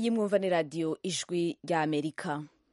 iyi mwumva ni radiyo ijwi rya amerika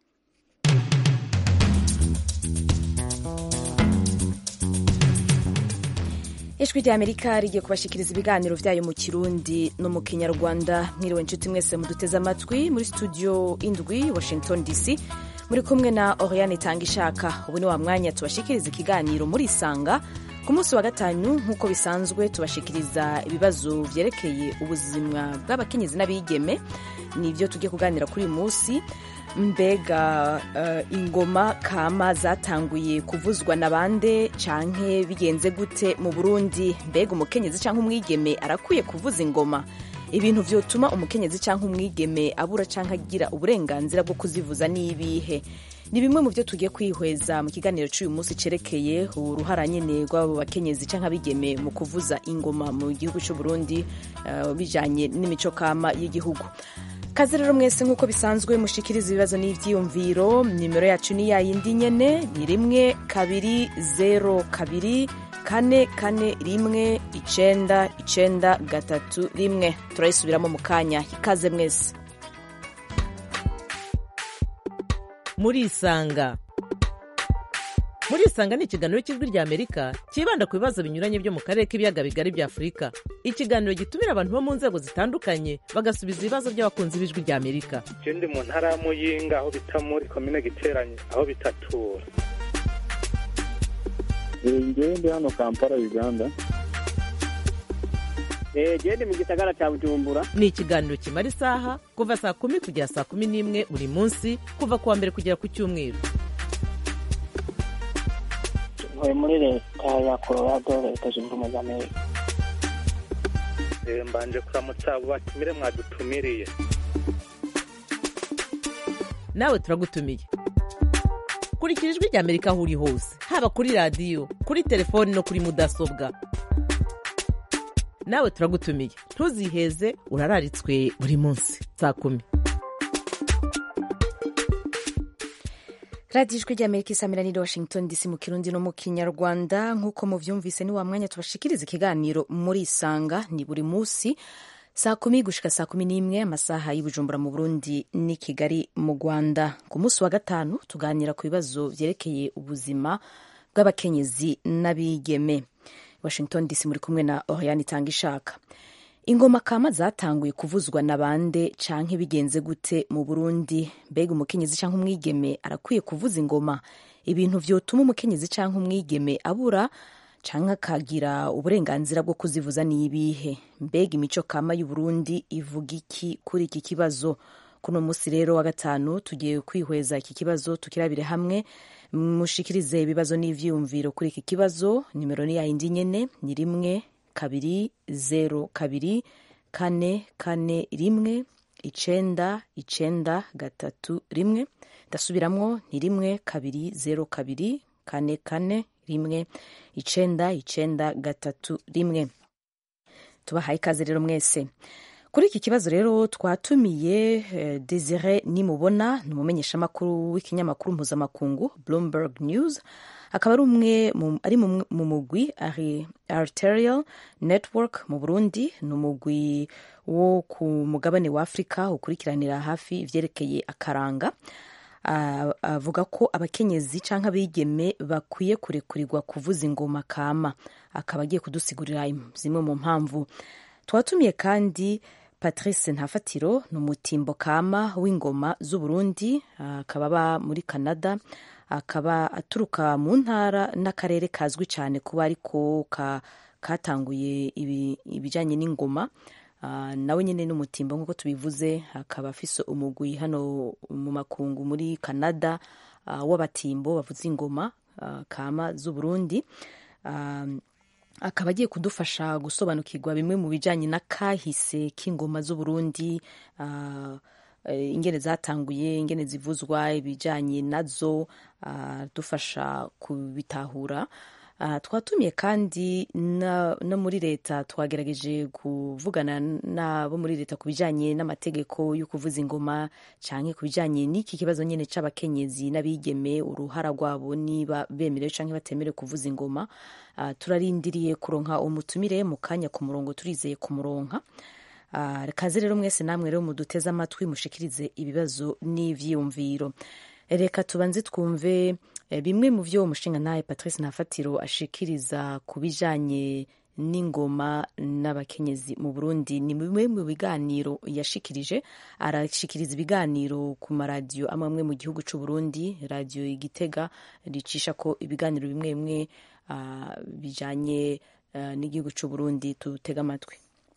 ijwi rya amerika rigiye kubashikiriza ibiganiro byayo mu kirundi no mu kinyarwanda mwiriwe inshuti mwese muduteze amatwi muri studio indwi washington dc muri kumwe na oriane itanga ishaka ubu ni wa mwanya tubashikiriza ikiganiro muri isanga ku munsi wa gatanu nk'uko bisanzwe tubashikiriza ibibazo vyerekeye ubuzima bw'abakenyezi n'abigeme nivyo tugiye kuganira kuri uyu munsi mbega uh, ingoma kama zatanguye kuvuzwa na bande canke bigenze gute mu burundi mbega umukenyezi canke umwigeme arakwiye kuvuza ingoma ibintu vyotuma umukenyezi canke umwigeme abura canke agira uburenganzira bwo kuzivuza n'ibihe ni bimwe mu byo tugiye kwihweza mu kiganiro cy'uyu munsi cerekeye uruhara nyene rw'abo bakenyezi canke abigeme mu kuvuza ingoma mu gihugu c'u Burundi uh, bijanye n'imico kama y'igihugu kaze rero mwese nk'uko bisanzwe mushikiriza ibibazo n'ivyiyumviro nimero yacu ni yayindi nyene ni rimwe kabiri zero kabiri kane kane rimwe icenda icenda gatatu rimwe turayisubiramo mu kanya ikaze mwese murisanga murisanga ni ikiganiro cy'ijwi rya amerika cyibanda ku bibazo binyuranye byo mu karere k'ibiyaga bigari bya afurika ikiganiro gitumira abantu bo mu nzego zitandukanye bagasubiza ibibazo by'abakunzi b'ijwi rya amerika je ndi mu ntara ya muyinga aho bita muri komine giteranye aho bitatura ngewe ndi hano kampala uganda gende mu gisagara cya bujumbura ni ikiganiro kimara isaha kuva saa kumi kugera saa kumi n'imwe buri munsi kuva ku wa mbere kugera ku cyumweru ntuye muri leta ya colorado leta zunze ubumwe za amerika Eh, mbanje kuramutsa abo batumire mwadutumiriye nawe turagutumiye kurikira ijwi rya amerika aho uri hose haba kuri radiyo kuri telefoni no kuri mudasobwa nawe turagutumiye ntuziheze urararitswe buri munsi saa kumi radiyo ijwi rya amerika isamira ni washington dc mu kirundi no mu kinyarwanda nk'uko muvyumvise ni wa mwanya tubashikiriza ikiganiro muri isanga ni buri munsi saa kumi gushika saa kumi n'imwe amasaha y'ubujumbura mu burundi ni kigali mu rwanda ku munsi wa gatanu tuganira ku bibazo vyerekeye ubuzima bw'abakenyezi n'abigeme washington dc muri kumwe na oriane itanga ishaka ingoma kama zatanguye kuvuzwa na bande canke bigenze gute mu burundi mbega umukenyezi canke umwigeme arakwiye kuvuza ingoma ibintu vyotuma umukenyezi canke umwigeme abura canke akagira uburenganzira bwo kuzivuza n'ibihe mbega imico kama y'uburundi ivuga iki kuri iki kibazo kuno musi rero wa gatanu tugiye kwihweza iki kibazo tukirabire hamwe mushikirize ibibazo n'ivyiyumviro kuri iki kibazo nimero ni yayindi nyene ni rimwe kabiri zero kabiri kane kane rimwe icenda icenda gatatu rimwe ndasubiramwo ni rimwe kabiri zero kabiri kane kane rimwe icenda icenda gatatu rimwe tubahaye ikaze rero mwese kuri iki kibazo rero twatumiye eh, desire nimubona ni umumenyeshamakuru w'ikinyamakuru mpuzamakungu bloomberg news akaba ari umwe mu- ari mu mu mugwi ari arterial network mu burundi ni umugwi wo ku mugabane wa afurika ukurikiranira hafi ivyerekeye akaranga Ah, avuga ko abakenyezi canke abigeme bakwiye kurekurirwa kuvuza ingoma kama akaba agiye kudusigurira im- zimwe mu mpamvu twatumiye kandi patrice ntafatiro ni umutimbo kama w'ingoma z'uburundi ah, akaba aba muri canada akaba aturuka mu ntara n'akarere kazwi cyane kuba ariko ka, katanguye ibi- ibijanye n'ingoma Ah, nawe nyine ni umutimbo nk'uko tubivuze akaba afise umugwi hano mu makungu muri canada ah, w'abatimbo bavuza ingoma ah, kama z'uburundi Ah, akaba agiye kudufasha gusobanukirwa bimwe mu bijanye n'akahise k'ingoma z'uburundi ah, eh, ingene zatanguye ingene zivuzwa ibijanye nazo ah, dufasha kubitahura Ah, twatumiye kandi na- no muri leta twagerageje kuvugana n'abo muri leta ku bijanye n'amategeko yo kuvuza ingoma canke ku bijanye n'iki kibazo nyene c'abakenyezi n'abigeme uruhara rwabo niba bemerewe canke batemerewe kuvuza ingoma Ah, turarindiriye kuronka umutumire mu kanya ku murongo turizeye kumuronka Ah, kaze rero mwese namwe rero muduteze amatwi mushikirize ibibazo n'ivyiyumviro reka tubanze twumve eh, bimwe mu vyo umushinga nawe patrice ntafatiro ashikiriza ku bijanye n'ingoma n'abakenyezi mu burundi ni bimwe mu biganiro yashikirije arashikiriza ibiganiro ku maradiyo amwe amwe mu gihugu c'u burundi radiyo igitega ricisha ko ibiganiro bimwe bimwe ah, bijanye ah, n'igihugu c'u burundi tutega amatwi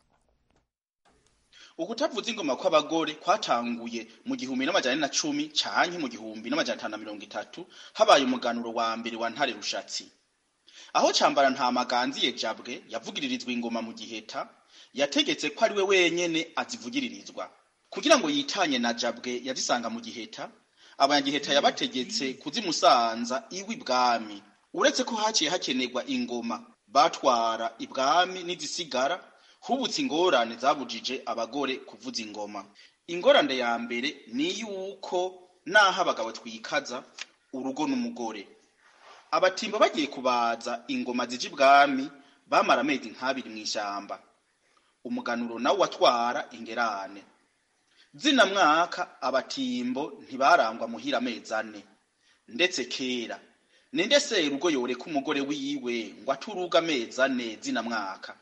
ukutavuza ingoma kw'abagore kwatanguye mu gihumbi n'amajana ane na cumi canke mu gihumbi n'amajana atanu na mirongo itatu habaye umuganuro wa mbere wa ntare rushatsi aho cambara nta maganziye jabwe yavugiririzwa ingoma mu giheta yategetse ko ari we wenyene azivugiririzwa kugira ngo yitanye na jabwe yazisanga mu giheta abanyagiheta yabategetse kuzimusanza iwe ibwami uretse ko haciye hakenerwa ingoma batwara ibwami n'izisigara hubutse ingorane zabujije abagore kuvuza ingoma ingorane ya mbere ni yuko naho abagabo twikaza urugo n'umugore abatimbo bagiye kubaza ingoma zija ibwami bamara amezi nk'abiri mu ishyamba umuganuro nawo watwara ingerane zina mwaka abatimbo ntibarangwa muhira amezi ane ndetse kera ninde serugo yoreka umugore wiwe ngo aturuga amezi ane zina mwaka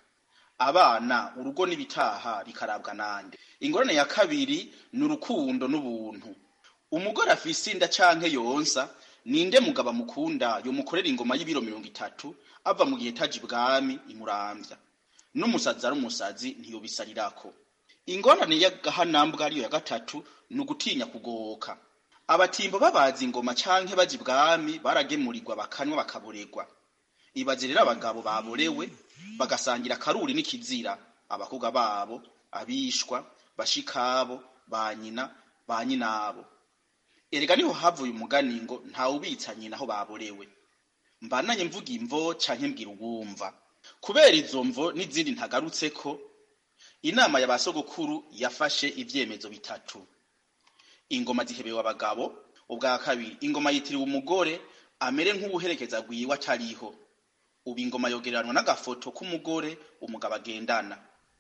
abana urugo n'ibitaha bikarabwa nande ingorane ya kabiri ni urukundo n'ubuntu umugore afise inda canke yonsa ninde mugabo amukunda yomukorera ingoma y'ibiro mirongo itatu ava mu gihe taje ibwami imuramvya n'umusazi ari umusazi ntiyobisarirako ingorane y'agahanambwa ariyo ya gatatu ni ugutinya kugoka abatimbo babaza ingoma canke baja ibwami baragemurirwa bakanywa bakaboregwa ibaze rero abagabo baborewe bagasangira akaruri n'ikizira abakobwa babo abishwa bashikabo ba nyina ba nyinabo erega niho havuye umugani ngo ntawubitsa nyina aho baborewe mbananye mvuga imvo canke mbwira uwumva kubera izo mvo n'izindi ntagarutseko inama ya basogokuru yafashe ivyemezo bitatu ingoma zihebewe abagabo ubwa kabiri ingoma yitiriwe umugore amere nk'ubuherekeza rwiwe atariho ubu ingoma yogereranwa n'agafoto k'umugore umugabo agendana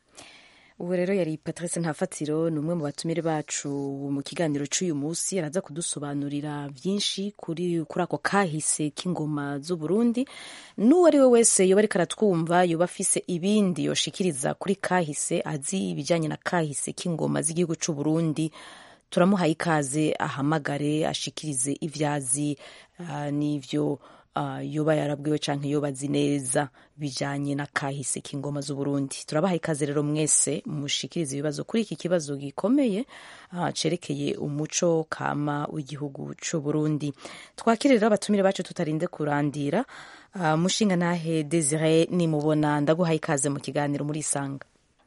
ubu rero yari patrice ntafatiro ni umwe mu batumire bacu mu kiganiro cy'uyu munsi araza kudusobanurira byinshi kuri kuri ako kahise k'ingoma z'u Burundi n'uwo ari we wese yoba ariko aratwumva yoba afise ibindi yoshikiriza kuri kahise azi ibijyanye na kahise k'ingoma z'igihugu cy'u Burundi turamuhaye ikaze ahamagare ashikirize ibyazi uh, n'ivyo uh, yoba yarabwiwe canke yoba azi neza bijanye na kahise k'ingoma z'u Burundi turabaha ikaze rero mwese mushikirize ibibazo kuri iki kibazo gikomeye uh, cerekeye umuco kama w'igihugu c'u Burundi twakire rero abatumire bacu tutarinde kurandira uh, mushinga nahe Desire nimubona ndaguhaye ikaze mu kiganiro muri isanga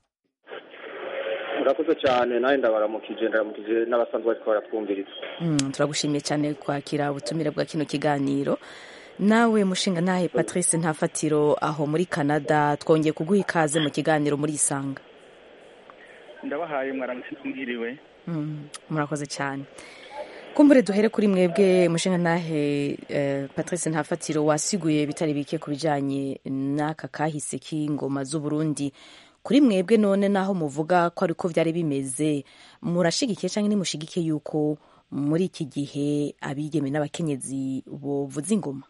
murakoze cyane nawe ndabaramukije ndaramukije n'abasanzwe bariko baratwumviriza mm, turagushimiye cyane kwakira ubutumire bwa kino kiganiro nawe mushinga nahe patrice ntafatiro aho muri canada twongeye kuguha ikaze mu kiganiro muri isanga ndabahaye mwaramutse mwiriwe mm, murakoze cyane kumbure duhere kuri mwebwe mushinga nahe eh, patrice ntafatiro wasiguye bitari bike ku bijanye n'aka kahise k'ingoma z'u Burundi kuri mwebwe none naho muvuga ko ariko byari bimeze murashigikiye cyangwa nimushigikiye yuko muri iki gihe abigeme n'abakenyezi bovuza ingoma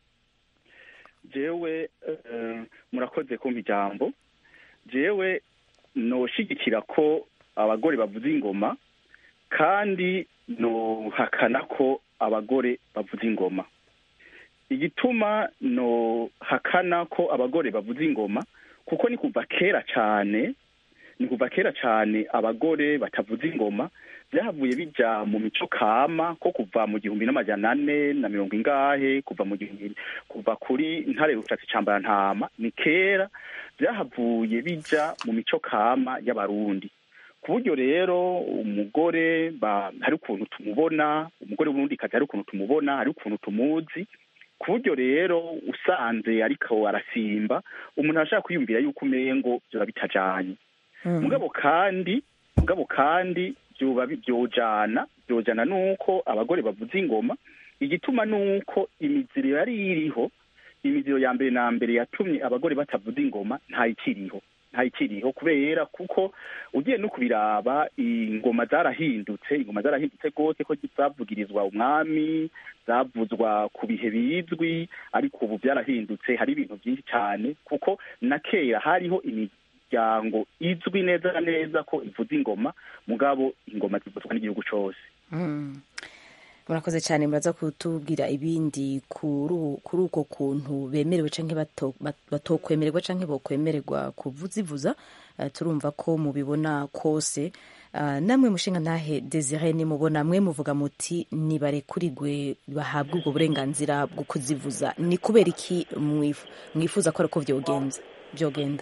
jewe uh, murakoze kumpa ijambo jewe noshigikira ko abagore bavuza ingoma kandi nohakana ko abagore bavuza ingoma igituma nohakana ko abagore bavuza ingoma kuko ni kuva kera cyane ni kuva kera cyane abagore batavuza ingoma byahavuye bija mu mico kama ko kuva mu gihumbi n'amajana ane na mirongo ingahe kuva mu gihumbi kuva kuri ntare rushatsi cambara ntama ni kera byahavuye bija mu mico kama y'abarundi ku buryo rero umugore hari ukuntu tumubona umugore w'urundi kazi hari ukuntu tumubona hari ukuntu tumuzi ku buryo rero usanze ariko arasimba umuntu arashaka kwiyumvira yuko umengo byoba bitajanye mugabo kandi mugabo kandi byoba byojana byojana nuko abagore bavuza ingoma igituma nuko imiziro yari iriho imiziro ya mbere na mbere yatumye abagore batavuza ingoma ntayikiriho ntayikiriho kubera kuko ugiye no kubiraba ingoma zarahindutse ingoma zarahindutse rwose ko zavugirizwa umwami zavuzwa ku bihe bizwi ariko ubu byarahindutse hari ibintu byinshi cyane kuko na kera hariho imiryango izwi neza na neza ko ivuza ingoma mugabo ingoma zivuzwa n'igihugu cyose murakoze cyane muraza kutubwira ibindi kuri uko kuntu bemerewe cyangwa batokwemererwa cyangwa bokwemererwa kuzivuza turumva ko mubibona kose namwe mushinga ntahe desire nimubona mwe muvuga muti nibarekurigwe bahabwe ubwo burenganzira bwo kuzivuza ni kubera iki mwifuza ko ariko byogenda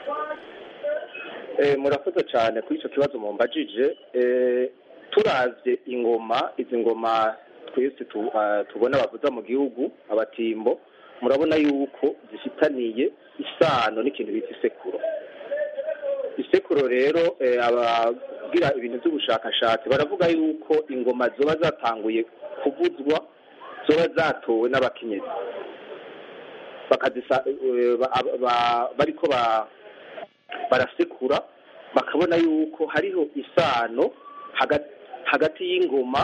murakoze cyane kuri icyo kibazo mumbajije turavye ingoma izi ngoma twese tubona bavuza mu gihugu abatimbo murabona yuko zifitaniye isano n'ikintu bita isekuro isekuro rero abagira ibintu by'ubushakashatsi baravuga yuko ingoma zoba zatanguye kuvuzwa zoba zatowe n'abakenyezi bariko barasekura bakabona yuko hariho isano hagati y'ingoma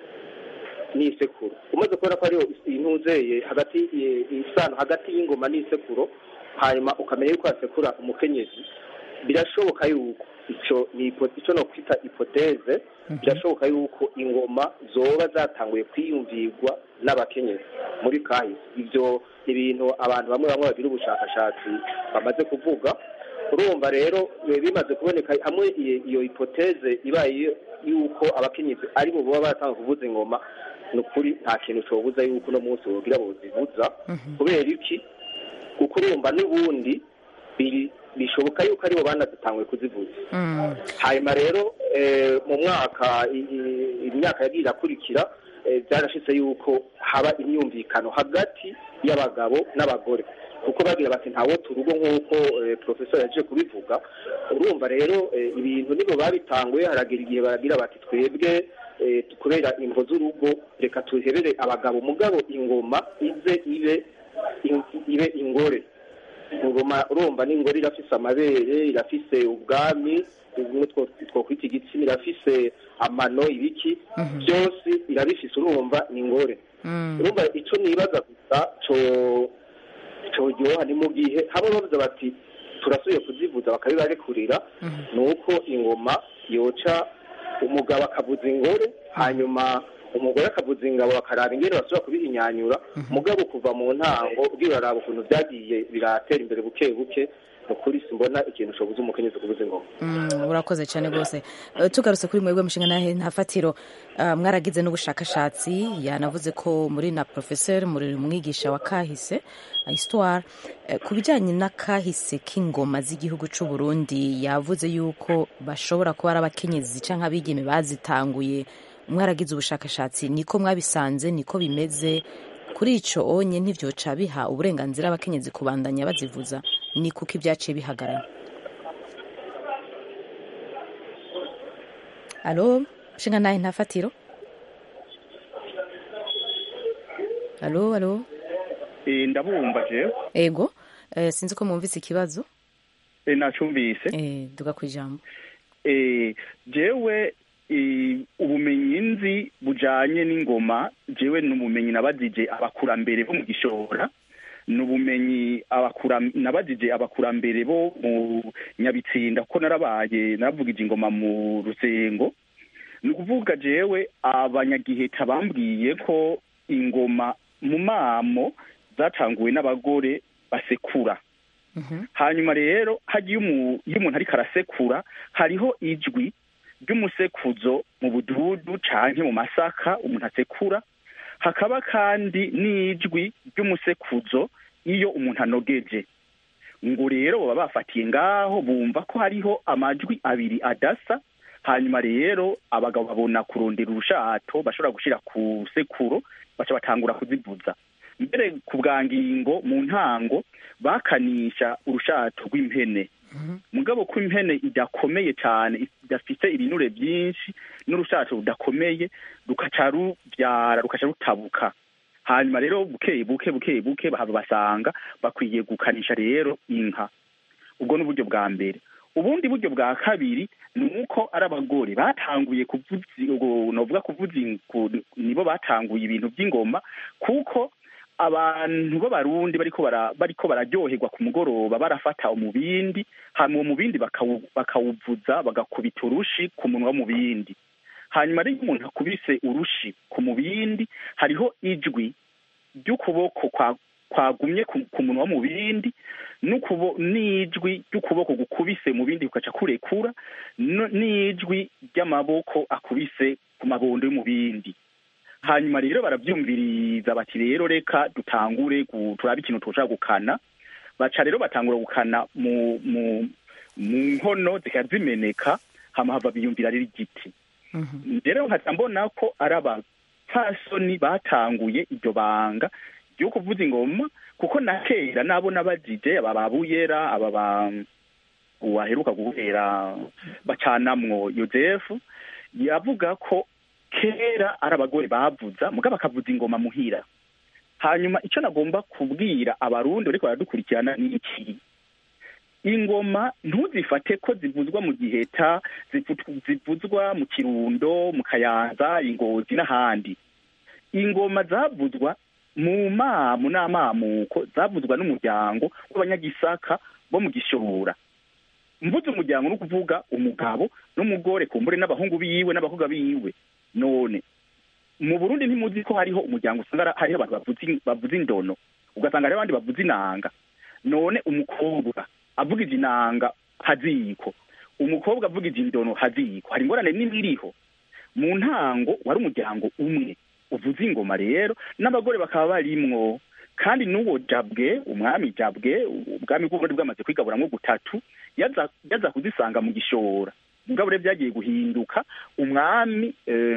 n'isekuro umaze kubona ko hariho intuzeye hagati isano hagati y'ingoma n'isekuro hanyuma ukamenya yuko hasekura umukenyezi birashoboka yuko icyo ni icyo no kwita ipoteze birashoboka yuko ingoma zoba zatanguye kwiyumvirwa n'abakenyezi muri kahise ibyo ni ibintu abantu bamwe bamwe bagira ubushakashatsi bamaze kuvuga urumva rero bimaze kuboneka hamwe iyo ipoteze ibaye yuko abakenyezi ari bo baba baratanga kuvuza ingoma ni ukuri nta kintu cobuza yuko uno munsi wogira bozivuza kubera iki kuko urumva n'ubundi bishoboka yuko aribo banazitanguye kuzivuza hanyuma rero mu mwaka imyaka yagiye irakurikira byarashitse yuko haba imyumvikano hagati y'abagabo n'abagore kuko bagira bati ntawo turugo nk'uko profesor yaje kubivuga urumva rero ibintu nibo babitanguye haragira igihe baragira bati twebwe kubera imvo z'urugo reka tuhebere abagabo mugabo ingoma ize ibe ibe ingore ingoma urumva n'ingore irafise amabere irafise ubwami bimwe twokwita igitsina irafise amano ibiki byose irabifise urumva ni ingore urumva ico nibaza gusa co coryoha ni mu gihe haba bavuze bati turasubiye kuzivuza bakabibarekurira ni uko ingoma yoca umugabo akavuza ingore hanyuma umugore akavuza ingabo bakaraba ingene basubira kubihinyanyura mugabo kuva mu ntango ubwira uraraba ukuntu byagiye biratera imbere buke buke ni ukuri simbona ikintu cobuza umukenyezi kubuza ingoma urakoze cyane rwose tugarutse kuri mwebwe mushinga nahe nta fatiro mwaragize n'ubushakashatsi yanavuze ko muri na professeur muri umwigisha wa kahise histoire ku bijyanye n'akahise k'ingoma z'igihugu cy'u Burundi yavuze yuko bashobora kuba ari abakenyezi cyangwa abigeme bazitanguye mwaragize ubushakashatsi niko mwabisanze niko bimeze kuri icyo onye ntibyoca biha uburenganzira abakenyezi kubandanya bazivuza ni kuko ibyaciye bihagarara alo nshinga nawe nta fatiro alo alo ndabumva jewe ego sinzi ko mwumvise ikibazo nacumvise duga ku ijambo jewe ubumenyi nzi bujanye n'ingoma jewe ni ubumenyi nabajije abakurambere bo mu gishora ni ubumenyi nabajije abakurambere bo mu nyabitsinda kuko narabaye naravugije ingoma mu rusengo ni ukuvuga jewe abanyagiheta bambwiye ko ingoma mu mamo zatanguwe n'abagore basekura hanyuma rero hagiye iyo umuntu ariko arasekura hariho ijwi ry'umusekuzo mu bududu canke mu masaka umuntu asekura hakaba kandi n'ijwi ry'umusekuzo iyo umuntu anogeje ngo rero baba bafatiye ngaho bumva ko hariho amajwi abiri adasa hanyuma rero abagabo babona kurondera urushato bashobora gushira ku sekuro baca batangura kuzivuza mbere ku bwa ngingo mu ntango bakanisha urushato rw'impene mugabo ko impene idakomeye cyane idafite ibinure byinshi n'urushato rudakomeye rukaca rubyara rukaca rutabuka hanyuma rero buke buke buke buke bahava basanga bakwiye gukanisha rero inka ubwo ni uburyo bwa mbere ubundi buryo bwa kabiri ni uko ari abagore batanguye kuvuza novuga kuvuza nibo batanguye ibintu by'ingoma kuko abantu b'abarundi bariko bara bariko bararyoherwa ku mugoroba barafata umubindi hanyuma uwo mubindi bakawuvuza bagakubita urushi ku munwa w'umubindi hanyuma rero iyo umuntu akubise urushi ku mubindi hariho ijwi ry'ukuboko kwagumye ku munwa w'umubindi n'ijwi ry'ukuboko gukubise mu bindi kugaca kurekura n'ijwi ry'amaboko akubise ku mabondo y'umubindi hanyuma rero barabyumviriza bati rero reka dutangure turabe ikintu tushaka gukana baca rero batangura gukana mu mu mu nkono zikaba zimeneka hama hava biyumvira rero igiti rero nkaca mbona ko ari abapfasoni batanguye iryo banga ryo kuvuza ingoma kuko na kera nabona bajije aba babuyera aba ba uwaheruka guhera bacanamwo yosefu yavuga ko kera ari abagore bavuza mugabo bakavuza ingoma muhira hanyuma icyo nagomba kubwira abarundi bariko baradukurikirana ni iki ingoma ntuzifate ko zivuzwa mu giheta zivuzwa mu kirundo mu kayanza ingozi n'ahandi ingoma zavuzwa mu mamu n'amamuko zavuzwa n'umuryango w'abanyagisaka bo mu gishora mvuze umuryango ni ukuvuga umugabo n'umugore kumbure n'abahungu biwe n'abakobwa biwe none mu burundi ntimuzi ko hariho umuryango usanga hariho abantu bavuza indono ugasanga hariho abandi bavuza inanga none umukobwa avugije inanga haziko umukobwa avugije indono haziko hari ingorane nini iriho mu ntango wari umuryango umwe uvuza ingoma rero n'abagore bakaba barimwo kandi n'uwo jabwe umwami jabwe ubwami bw'uburundi bwamaze kwigaburamwo gutatu yaza kuzisanga mu gishora mugabo rero byagiye guhinduka umwami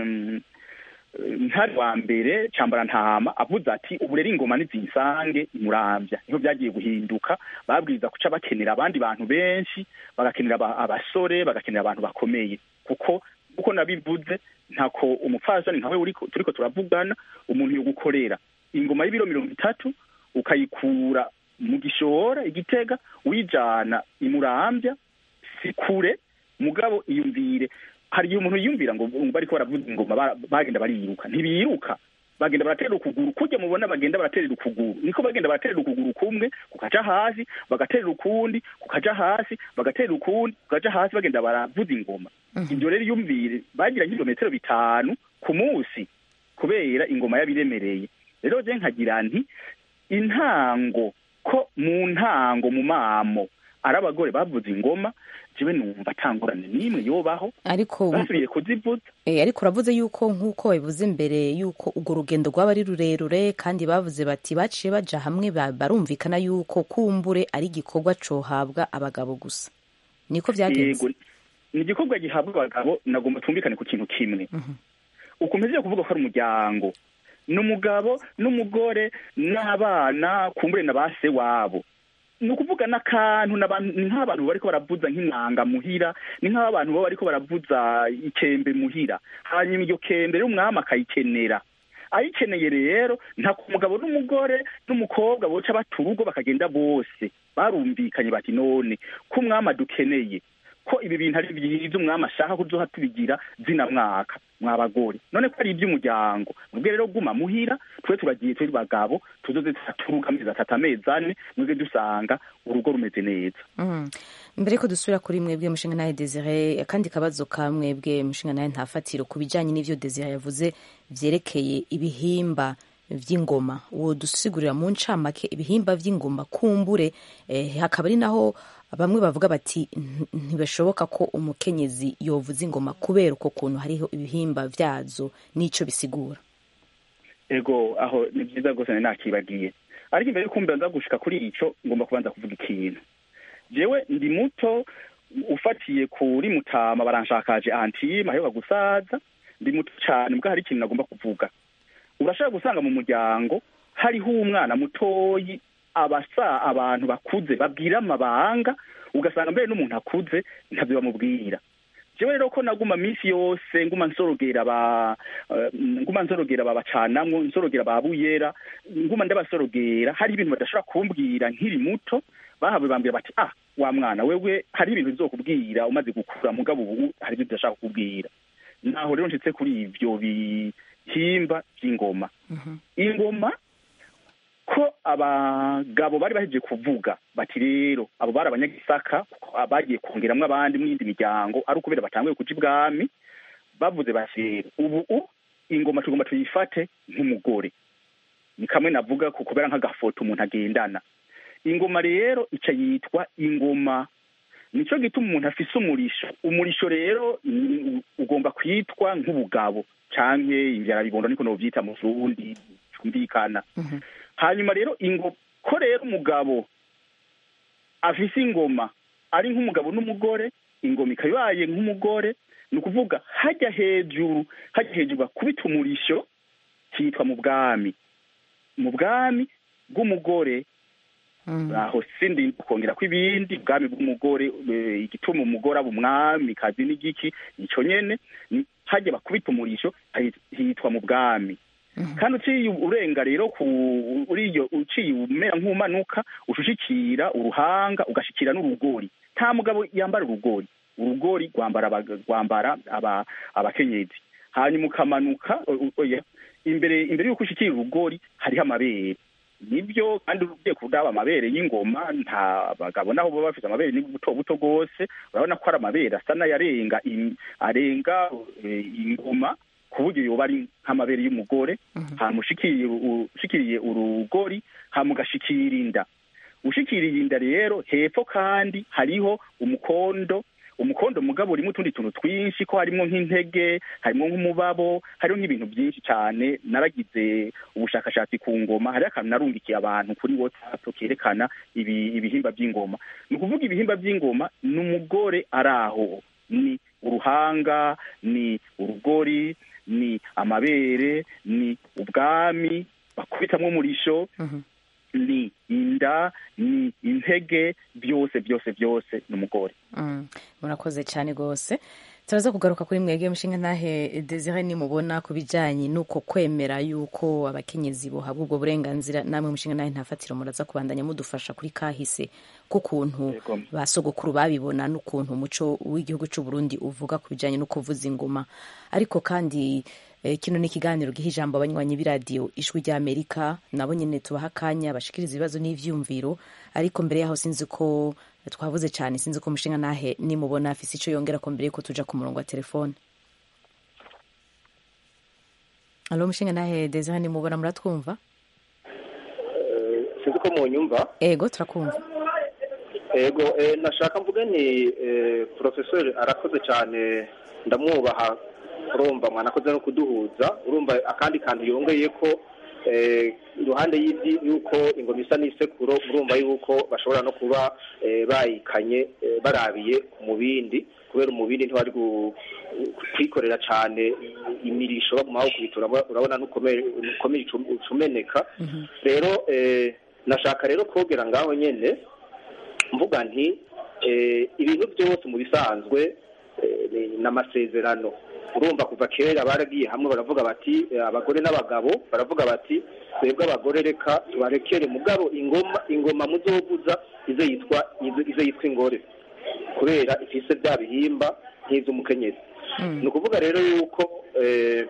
ntari wa mbere cambara ntama avuze ati ubu rero ingoma nizisange imurambya niho byagiye guhinduka babwiriza guca bakenera abandi bantu benshi bagakenera abasore bagakenera abantu bakomeye kuko uko nabivuze ntako umupfasoni nkawe turiko turavugana umuntu yo gukorera ingoma y'ibiro mirongo itatu ukayikura mu gishora igitega uyijana imurambya si kure mugabo iyumvire hari igihe umuntu yiyumvira ngo bariko baravuza ingoma bagenda bariruka ntibiruka bagenda baraterera ukuguru kujya mubona bagenda baraterera ukuguru niko bagenda baraterera ukuguru kumwe kukaja hasi bagaterera ukundi kukaja hasi bagaterera ukundi kukaja hasi bagenda baravuza ingoma ibyo rero yumvire bagira nk'ibirometero bitanu ku munsi kubera ingoma yabiremereye rero je nkagira nti intango ko mu ntango mu mamo ari abagore bavuza ingoma jewe numva atangorane n'imwe yobaho ariko basubiye kuzivuza eh, ariko uravuze yuko nk'uko babivuze imbere yuko urwo rugendo rwaba ari rurerure kandi bavuze bati baciye baja hamwe barumvikana yuko kumbure ari igikorwa cohabwa abagabo gusa niko vyagenze Yego, ni igikorwa gihabwa abagabo nagomba twumvikane ku kintu kimwe ukomeze kuvuga ko ari umuryango ni umugabo n'umugore n'abana kumbure na ba se wabo ni ukuvuga n'akantu ni nk'abantu bariko baravuza nk'inanga muhira ni nk'abantu baba bariko baravuza ikembe muhira hanyuma iryo kembe rero umwami akayikenera ayikeneye rero nta ku mugabo n'umugore n'umukobwa boca bata urugo bakagenda bose barumvikanye bati none ko umwami adukeneye ko ibi bintu ari byiza umwami ashaka kuzoha tubigira zina mwaka mwabagore none ko ari iby'umuryango mwebwe rero guma muhira twe turagiye turi bagabo tuzoze turuka amezi atatu amezi ane mwebwe dusanga urugo rumeze neza Mm. mbere ko dusubira kuri mwebwe mushinga nawe desire akandi kabazo ka mwebwe mushinga nawe ntafatiro ku bijyanye n'ivyo desire yavuze vyerekeye ibihimba vy'ingoma uwo dusigurira mu ncamake ibihimba vy'ingoma kumbure eh, hakaba ari naho bamwe bavuga bati "Nti- ntibashoboka ko umukenyezi yovuza ingoma kubera uko kuntu hariho ibihimba vyazo n'ico bisigura ego aho ni byiza rwose nari nakibagiye ariko imbere y'uko mbanza gushika kuri ico ngomba kubanza kuvuga ikintu jewe ndi muto ufatiye kuri mutama baranshakaje antime aheruka gusaza ndi muto cane mbwa hari ikintu nagomba kuvuga urashobora gusanga mu muryango hariho umwana mutoyi abasa abantu bakuze babwira amabanga ugasanga mbere n'umuntu akuze ntavyo bamubwira jewe rero ko naguma minsi yose nguma nsorogera ba eh, nguma nsorogera babacanamwo nsorogera ba buyera nguma ndabasorogera hari ibintu badashobora kumbwira nkiri muto bahawe bambwira bati ah wa mwana wewe hari ibintu bizokubwira umaze gukura mugabo ubu hari ibyo udashaka kukubwira naho rero nshitse kuri ivyo bihimba vy'ingoma ingoma ko abagabo bari bahejeje kuvuga bati rero abo bari abanyagisaka kuko bagiye kongeramwo abandi mu yindi miryango ari ukubera batanguye kuja ibwami bavuze bati rero ubu u ingoma tugomba tuyifate nk'umugore ni kamwe navuga ku kubera nk'agafoto umuntu agendana ingoma rero ica yitwa ingoma nico gituma umuntu afise umurisho umurisho rero ni- ugomba kwitwa nk'ubugabo canke ivyarabibondo niko novyita mu Kirundi cumvikana hanyuma rero ingo ko rero umugabo afise ingoma ari nk'umugabo n'umugore ingoma ikaba ibaye nk'umugore ni ukuvuga hajya hejuru hajya hejuru bakubita umurisho cyitwa mu bwami mu bwami bw'umugore aho sindi kongera ko ibindi ubwami bw'umugore eh, igituma umugore aba umwami kazi n'igiki ico nyene ni- hajya bakubita umurisho hi- hitwa mu bwami kandi uciye urenga rero ku uriyo uciye umera nk'umanuka ushushikira uruhanga ugashikira n'urugori nta mugabo yambara urugori urugori rwambara abaga- rwambara aba- abakenyezi hanyuma ukamanuka o- o- oya imbere imbere y'uko ushikira urugori hariho amabere nibyo kandi ugiye kudaba amabere y'ingoma nta bagabo naho baba bafite amabere ni buto buto rwose urabona ko ari amabere asa n'ayarenga im- arenga eh, ingoma ku buryo yoba ari nk'amabere y'umugore hama ushikiriye u- ushikiriye urugori hama ugashikira inda ushikiriye inda rero hepfo kandi hariho umukondo umukondo mugabo urimo utundi tuntu twinshi ko harimo nk'intege harimo nk'umubabo hariho nk'ibintu byinshi cyane naragize ubushakashatsi ku ngoma hariho akantu narungikiye abantu kuri whatsapp kerekana ibi, ibihimba by'ingoma ni ukuvuga ibihimba by'ingoma ni umugore ari aho ni uruhanga ni urugori ni amabere ni ubwami bakubitamwo umurisho ni inda ni intege byose byose byose ni umugore Mm, murakoze cyane rwose turaza kugaruka kuri mwebwe mushinga ntahe desire nimubona ku bijyanye n'uko kwemera yuko abakenyezi bohabwa ubwo burenganzira namwe mushinga ntahe ntafatiro muraza kubandanya mudufasha kuri kahise k'ukuntu Yego. ba sogokuru babibona n'ukuntu umuco w'igihugu cy'u Burundi uvuga ku bijyanye no kuvuza ingoma ariko kandi eh, kino ni ikiganiro giha ijambo abanywanyi b'iradiyo ijwi ry'amerika nabo nyine tubaha akanya bashikiriza ibibazo n'ivyumviro ariko mbere yaho sinzi ko twavuze cyane sinzi ko mushinga nahe nimubona afise icyo yongera ko mbere yuko tuja ku murongo wa telefone alo mushinga nahe desire nimubona muratwumva Eh, sinzi ko munyumva ego turakumva ego eh, nashaka mvuge ni eh, professeur arakoze cyane ndamwubaha urumva mwanakoze no kuduhuza urumva akandi kantu yongeye ko eh, iruhande y'ibyi yuko ingoma isa n'isekuro urumva yuko bashobora no kuba eh, bayikanye eh, barabiye ku mubindi kubera umubindi ntiwari gu- kwikorera cyane imirisho baguma bawukubitura urabona n'ukomeye ukomeye ucumeneka rero eh, nashaka rero kogera ngaho nyene mvuga nti eh, ibintu byose mu bisanzwe eh, ni n'amasezerano urumva kuva kera baragiye hamwe baravuga bati eh, abagore n'abagabo baravuga bati twebwe abagore reka tubarekere mugabo ingoma ingoma muzovuza ize yitwa ize ize yitwa ingore kubera ifise bya bihimba nk'ivy'umukenyezi ni ukuvuga rero yuko eh,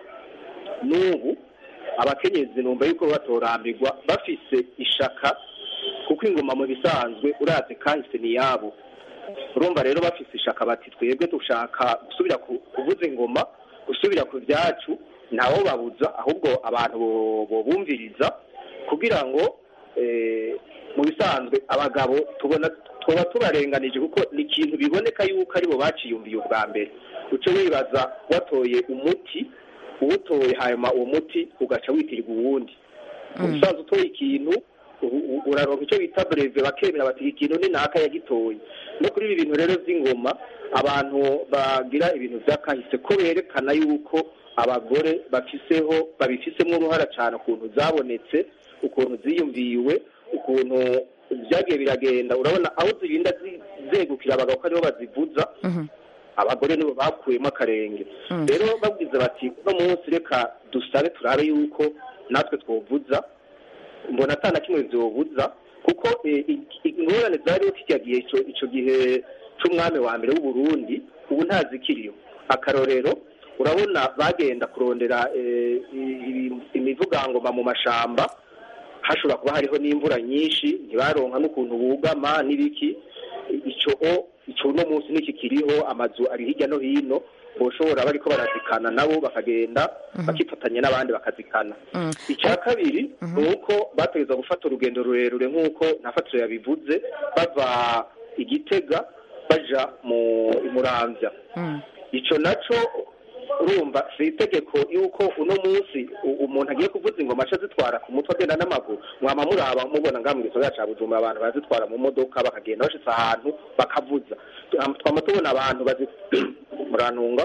n'ubu abakenyezi numva yuko batorambirwa bafise ishaka kuko ingoma mu bisanzwe urazi kahise ni yabo urumva rero bafise ishaka bati twebwe dushaka gusubira ku- kuvuza ingoma gusubira ku byacu ntawo babuza ahubwo abantu bo- bobumviriza kugira ngo eh, mu bisanzwe abagabo tubona tuba tubarenganije kuko ni ikintu biboneka yuko aribo baciyumviye ubwa mbere uce wibaza watoye umuti uwutoye hanyuma uwo muti ugaca witirirwa uwundi umusaza utoye ikintu u- u- uraronka icyo bita breve bakemera bati iki kintu ni naka yagitoye no kuri ibi bintu rero by'ingoma abantu bagira ibintu by'akahise ko berekana yuko abagore bafiseho babifisemo uruhara cyane ukuntu zabonetse ukuntu ziyumviwe ukuntu byagiye biragenda urabona aho zirinda zi- zegukira abagabo ko aribo bazivuza abagore nibo bakuyemo akarenge rero babwiza bati uno munsi reka dusabe turabe yuko natwe twovuza mbona atana kimwe vyobuza kuko eh, i- i- ingorane zariho kijya gihe ico- ico gihe c'umwami wa mbere w'uburundi ubu ntazikiriyo akarorero urabona bagenda kurondera eh, i- i- imivugangoma mu mashamba hashobora kuba hariho n'imvura nyinshi ntibaronka n'ukuntu bugama n'ibiki ico ico uno munsi ntikikiriho amazu ari hirya no hino boshobora bariko barazikana nabo bakagenda bakifatanya n'abandi bakazikana Mm. icya kabiri ni uko bategereza gufata urugendo rurerure nk'uko nafatiro yabivuze bava igitega baja mu muramvya Mm. ico naco urumva si itegeko yuko uno munsi u- umuntu agiye kuvuza ingoma aca azitwara ku mutwe agenda n'amaguru mwama muraba mubona ngaha mu gisagara ca bujumbura abantu barazitwara mu modoka bakagenda bashitse ahantu bakavuza Twama- twama tubona abantu bazi murantunga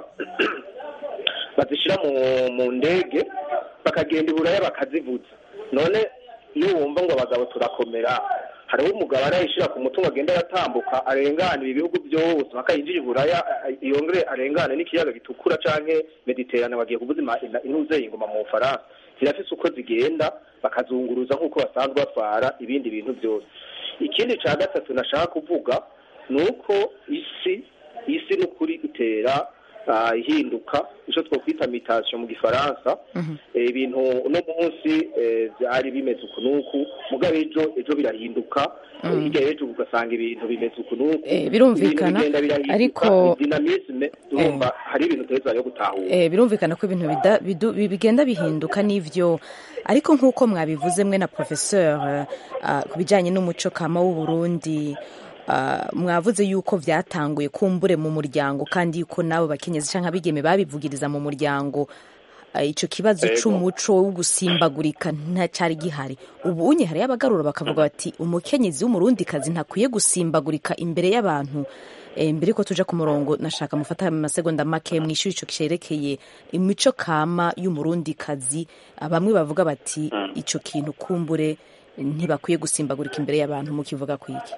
bazishira mu mu ndege bakagenda iburaya bakazivuza none iyo wumva ngo abagabo turakomera hariho umugabo arayishira ku mutungo agenda aratambuka arengana ibi bihugu byose mpaka yinjira iburaya a- yongere arengane n'ikiyaga gitukura canke mediterane bagiye kuvuza ima- ina- intuze ingoma mu bufaransa zirafise uko zigenda bakazunguruza nk'uko basanzwe batwara ibindi bintu byose ikindi ca gatatu nashaka kuvuga ni uko isi isi n'ukuri itera ah, ihinduka ico twokwita mutation mu gifaransa Eh, ibintu uno munsi eh, vyari bimeze uku n'uku mugabo ejo ejo birahinduka Eh, hirya y'ejo ugasanga ibintu bimeze uku n'uku Eh, birumvikana, Ibintu bigenda birahinduka, ariko- dinamisme urumva hari ibintu uteza yo gutahura Eh, birumvikana ko ibintu bida- bidu- bi- bigenda bihinduka n'ivyo ariko nk'uko mwabivuze mwe na professeur uh, ku bijanye n'umuco kama w'uburundi uh, mwavuze yuko vyatanguye kumbure mu muryango kandi yuko nabo bakenyezi canke abigeme babivugiriza mu muryango uh, ico kibazo Ego. c'umuco wo gusimbagurika ntacari gihari ubu unye hari abagarura bakavuga bati umukenyezi w'umurundikazi ntakwiye gusimbagurika imbere y'abantu Eh, mbere ko tuja ku murongo nashaka mufata amasegonda make mwishyura ico cerekeye imico kama y'umurundikazi Ah, bamwe bavuga bati ico kintu kumbure ntibakwiye gusimbagurika imbere y'abantu mukivuga kwiki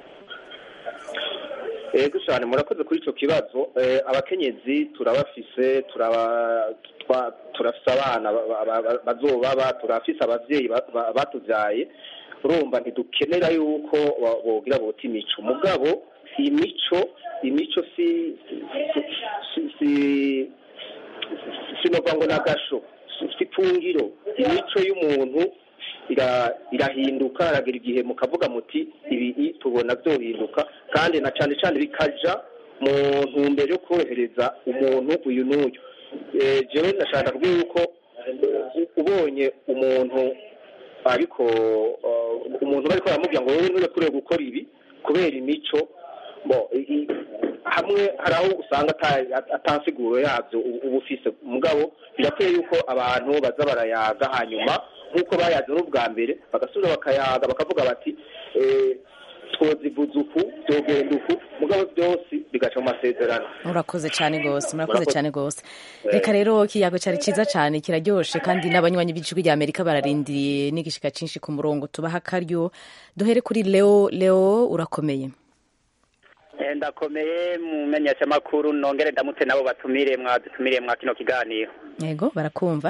ego cyane murakoze kuri icyo kibazo Eh, abakenyezi turabafise turaba twa- turafise abana ba- ba- ba- bazobaba turafise abavyeyi ba- ba- batuvyaye urumva ntidukenera yuko ba- bogira bota imico mugabo imico imico si si- si- si- sinova ngo nagasho si ipfungiro imico y'umuntu ira- irahinduka haragera igihe mukavuga muti ibi i- tubona byohinduka kandi na cyane cyane bikaja mu ntumbero yo korohereza umuntu uyu n'uyu Eh, jewe ndashaka kuvuga yuko eh, ubonye umuntu ariko eh, umuntu bariko baramubwira ngo wowe nturekure gukora ibi kubera imico bo i- i- hamwe hari aho usanga ata- atansiguro yabyo ubu- uba ufise mugabo birakwiye yuko abantu baza barayaga hanyuma nk'uko bayaze n'ubwa mbere bagasubira bakayaga bakavuga bati eh, twozivuza uku byogenda uku mugabo byose bigaca mu masezerano murakoze cyane gose murakoze Murakoze. cyane gose Eh. reka rero ikiyago cyari ciza cyane kiraryoshe kandi n'abanywanyi b'ijwi rya amerika bararindiriye n'igishika cinshi ku murongo tubaha akaryo duhere kuri leo leo urakomeye Eh, ndakomeye mu menyeshamakuru nongere ndamutse nabo batumire mwadutumiriye mwa kino kiganiro yego barakumva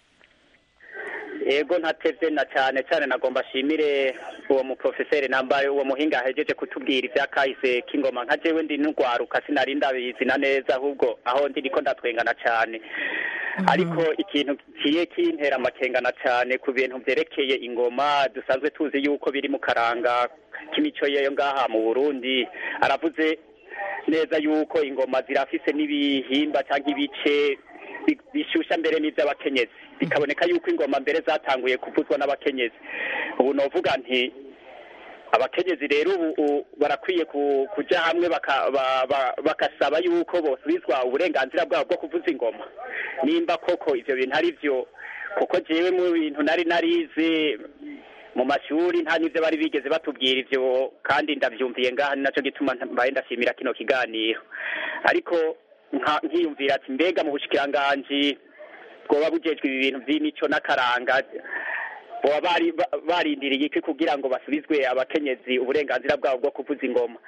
yego ntatevye na cyane cyane nagomba ashimire uwo muprofeseri nambaye uwo muhinga ahejeje kutubwira ivya kahise k'ingoma nka jewe ndi n'urwaruka sinari ndabizina neza ahubwo aho ndi niko ndatwengana cyane ariko ikintu kiye kintera amakengana cyane ku bintu vyerekeye ingoma dusanzwe tuzi yuko biri mu karanga k'imico yeyo ngaha mu burundi aravuze neza yuko ingoma zirafise n'ibihimba cyangwa ibice bi- bishusha mbere n'ivy'abakenyezi bikaboneka yuko ingoma mbere zatanguye kuvuzwa n'abakenyezi ubu novuga nti abakenyezi rero ubu u- barakwiye ku- kuja hamwe baka- ba- ba- bagasaba yuko bosubizwa uburenganzira bwabo bwo kuvuza ingoma nimba koko ivyo bintu ari vyo kuko jewe mu bintu nari narize mu mashuri nta n'ivyo bari bigeze batubwira ivyo kandi ndavyumviye ngaha ni naco gituma nta- mbaye ndashimira kino kiganiro ariko nka- nkiyumvira ati mbega mu bushikiranganji bwoba bujejwe ibi bintu vy'imico n'akaranga boba bari ba- barindiriye iki kugira ngo basubizwe abakenyezi uburenganzira bwabo bwo kuvuza ingoma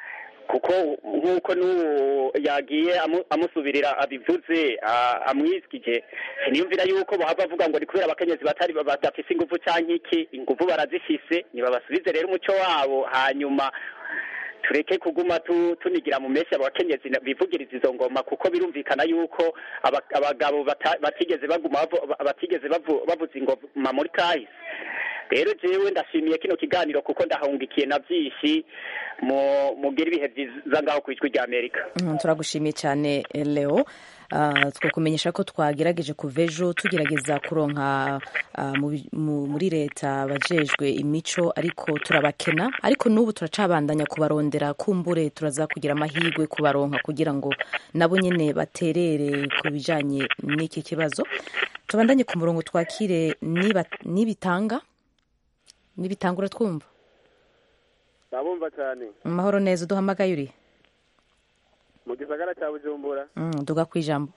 kuko nk'uko n'uwo yagiye amu- amusubirira abivuze a- amwiskije siniyumvira yuko bahava bavuga ngo ni kubera abakenyezi batari badafise ingufu canke iki ingufu barazifise nibabasubize rero umuco wabo hanyuma tureke kuguma tu, tunigira mu meshi abakenyezi na- bivugiriza izo ngoma kuko birumvikana yuko aba- abagabo bata- batigeze baguma bavu- batigeze bavu- bavuza ingoma muri kahise rero jewe ndashimiye kino kiganiro kuko ndahungikiye na byinshi mu mugira ibihe byiza ngaho ku ijwi rya amerika Mm, turagushimiye cyane eh, leo Ah, twakumenyesha ko twagerageje kuva ejo tugerageza kuronka ah, mu bi- mu- muri leta abajejwe imico ariko turabakena ariko n'ubu turacabandanya kubarondera kumbure turaza kugira amahirwe kubaronka kugira ngo nabo nyene baterere ku bijanye n'iki kibazo tubandanye ku murongo twakire niba- nibitanga nibitanga uratwumva ndabumva cyane mu mahoro neza uduhamagaye uri mu gisagara cya bujumbura Mm, duga ku ijambo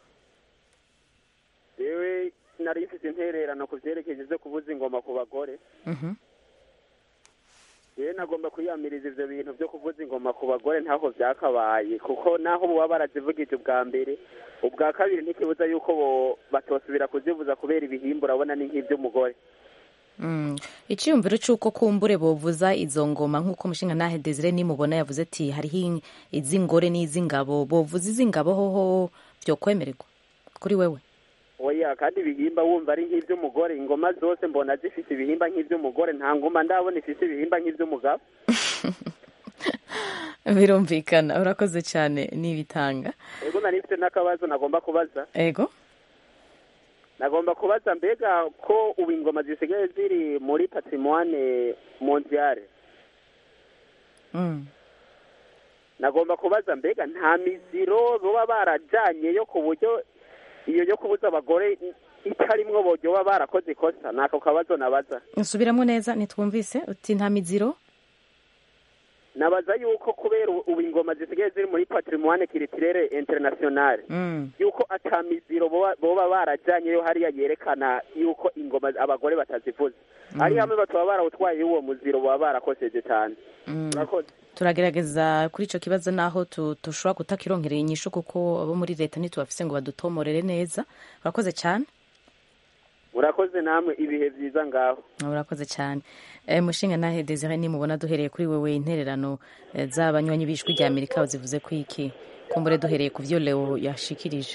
yewe nari mfite intererano ku byerekezo byo kuvuza ingoma ku bagore Mhm. yewe nagomba kwiyamiriza ivyo bintu byo kuvuza ingoma ku bagore ntaho vyakabaye kuko naho boba barazivugije ubwa mbere ubwa kabiri ntikibuza yuko bo batosubira kuzivuza kubera ibihimba urabona ni nk'ivy'umugore Mm. icyiyumviro cy'uko kumbure bovuza izo ngoma nk'uko umushinga nahe desire nimubona yavuze ati hariho in- iz'ingore n'iz'ingabo bovuza iz'ingabo hoho byo kwemererwa kuri wewe oya kandi ibihimba wumva ari nk'ivy'umugore ingoma zose mbona zifise ibihimba nk'ivy'umugore nta ngoma ndabona ifise ibihimba nk'ivy'umugabo birumvikana urakoze cyane n'ibitanga ego nari mfite n'akabazo nagomba kubaza ego nagomba kubaza mbega ko ubu ingoma zisigaye ziri muri patrimoine mondiale Mm. nagomba kubaza mbega nta miziro baba barajyanyeyo ku buryo iyo yo kubuza abagore itarimwo boryo baba barakoze ikosa ni ako kabazo nabaza nsubiramo neza ntitwumvise uti nta miziro nabaza yuko kubera ubu ubu ingoma zisigaye ziri muri patrimoine culturelle internationale Mm. yuko ata miziro boba boba barajyanyeyo hariya yerekana yuko ingoma abagore batazivuza ari hamwe bataba barawutwaye uwo muziro baba barakoseje cyane Mm. urakoze turagerageza kuri icyo kibazo naho tu- dushobora kutakironkerera inyishu kuko abo muri leta ntitubafise ngo badutomorere neza urakoze cyane murakoze namwe ibihe byiza ngaho urakoze cyane e, mushinga nahe desire nimubona duhereye kuri wewe intererano e, z'abanywanyi b'ijwi rya amerika zivuze ku iki kumbure duhereye ku byo leo yashikirije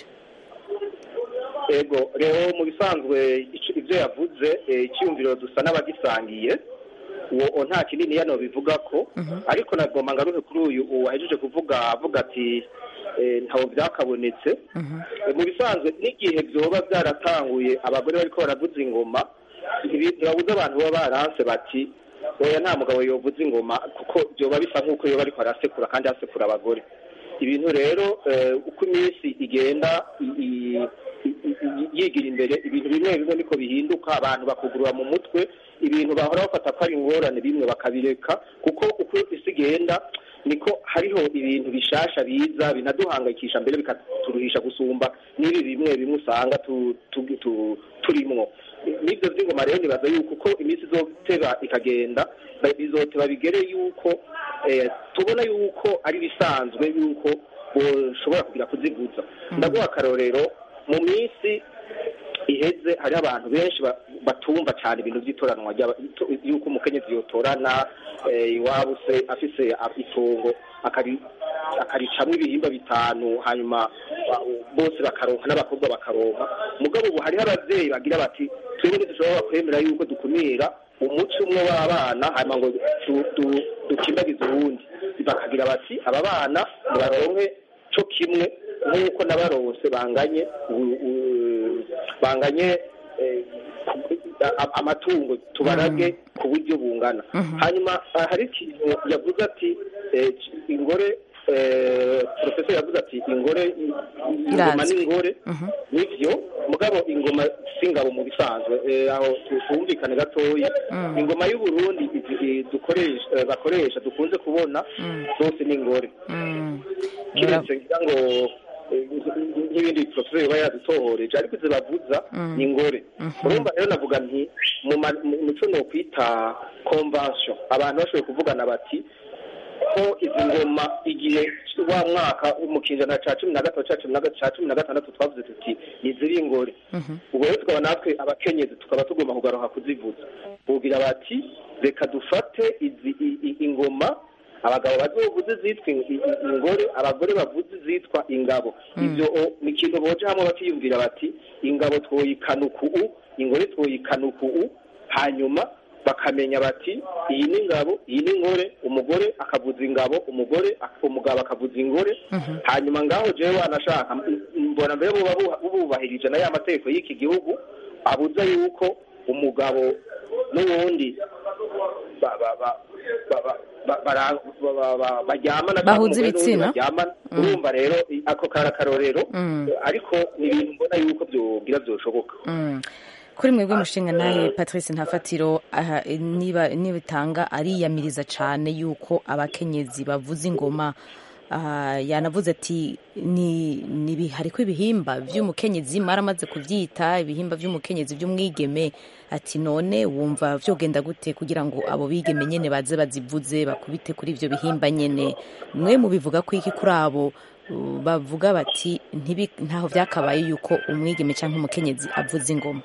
ego rero mu bisanzwe ico- ibyo yavuze eh, icyiyumviro dusa n'abagisangiye uwo nta kinini yano bivuga ko ariko nagomba ngaruke kuri uyu wahejeje kuvuga avuga ati eh, ntawo byakabonetse Eh, mu bisanzwe n'igihe byoba byaratanguye abagore bariko baravuza ingoma ntibi- ntibabuze abantu baba baranse bati oya nta mugabo yovuza ingoma kuko byoba bisa nk'uko yoba ariko arasekura kandi asekura abagore ibintu rero eh, uko iminsi igenda i- i- i- i- yigira imbere ibintu bimwe bimwe niko bihinduka abantu bakugurura mu mutwe ibintu bahora bafata ko ari ingorane bimwe bakabireka kuko uko isi igenda niko hariho ibintu bishasha biza binaduhangayikisha mbere bikaturuhisha gusumba n'ibi bimwe bimwe usanga tu- tu- tu- turimwo n'ibyo by'ingoma rero nibaza yuko uko iminsi izoteba ikagenda ba- bizoteba bigere yuko eh, tubona yuko ari bisanzwe yuko ushobora kugira kuzivuza ndaguha akarorero mu minsi iheze hariho abantu benshi ba- batumva cyane ibintu by'itoranwa ry'aba- ito- yuko umukenyezi yotorana eh, iwabo se afise a- itongo akari- akaricamwo ibihimba bitanu hanyuma ba- bose bakaronka n'abakobwa bakaronka mugabo ubu hariho abavyeyi bagira bati twebwe ntidushobora kwemera yuko dukumira umuco umwe w'abana hanyuma ngo du- du- dukimbagize uwundi bakagira bati aba bana nibaronke co kimwe nk'uko n'abarose banganye u- u- banganye eh, a- amatungo tubarage ku buryo bungana hanyuma ah, hari ikintu yavuze ati eh, ingore eh, professor yavuze ati ingore ingoma Irazwi. n'ingore nivyo mugabo ingoma singabo mu bisanzwe eh, aho tu- twumvikane gatoya ingoma y'u Burundi izi- i- dukoresha eh, bakoresha dukunze kubona zose n'ingore Mm. kiretse ngira ngo eh, nk'ibindi professor yoba yadutohoreje ariko izo bavuza ni ingore urumva rero navuga nti mu ma- mu- muco no kwita convention abantu bashoboye kuvugana bati ko izi ngoma igihe wa mwaka mu kinjana ca cumi na gatatu ca cumi na ga- ca cumi na gatandatu twavuze tuti niziri ingore ubwo rero tukaba natwe abakenyezi tukaba tugomba kugaruka kuzivuza bugira bati reka dufate izi i- i- ingoma abagabo bazovuze zitwa in- i- i- ingore abagore bavuze zitwa ingabo ivyo o- ni ikintu boje hamwe bakiyumvira bati ingabo twoyikanuka u ingore twoyikanuka u hanyuma bakamenya bati iyi ni ingabo iyi ni ingore umugore akavuza ingabo umugore umugabo akavuza ingore hanyuma ngaho jewe wanashaka m- mbona mbere buba buha- bubahirije na ya mategeko y'iki gihugu abuza yuko umugabo n'uwundi ba- ba- ba- ba- ba- ba- bara- ba- ba- ba- baryamana cyangwa Bahuza umugore n'uwundi ibitsina? baryamana urumva rero i- ako kari akarorero Mm. ariko ni ibintu mbona yuko byogira byoshoboka Mm. kuri mwebwe mushinga nawe patrice ntafatiro aha, niba nibitanga ariyamiriza cyane yuko abakenyezi bavuza ingoma aha, yanavuze ati ni ni hariko ibihimba vy'umukenyezi maramaze kuvyita ibihimba vy'umukenyezi vy'umwigeme ati none wumva vyogenda gute kugira ngo abo bigeme nyene baze bazivuze bakubite kuri ivyo bihimba nyene mwe mubivuga ko iki kuri abo uh, bavuga bati ntibi- ntaho vyakabaye yuko umwigeme canke umukenyezi avuza ingoma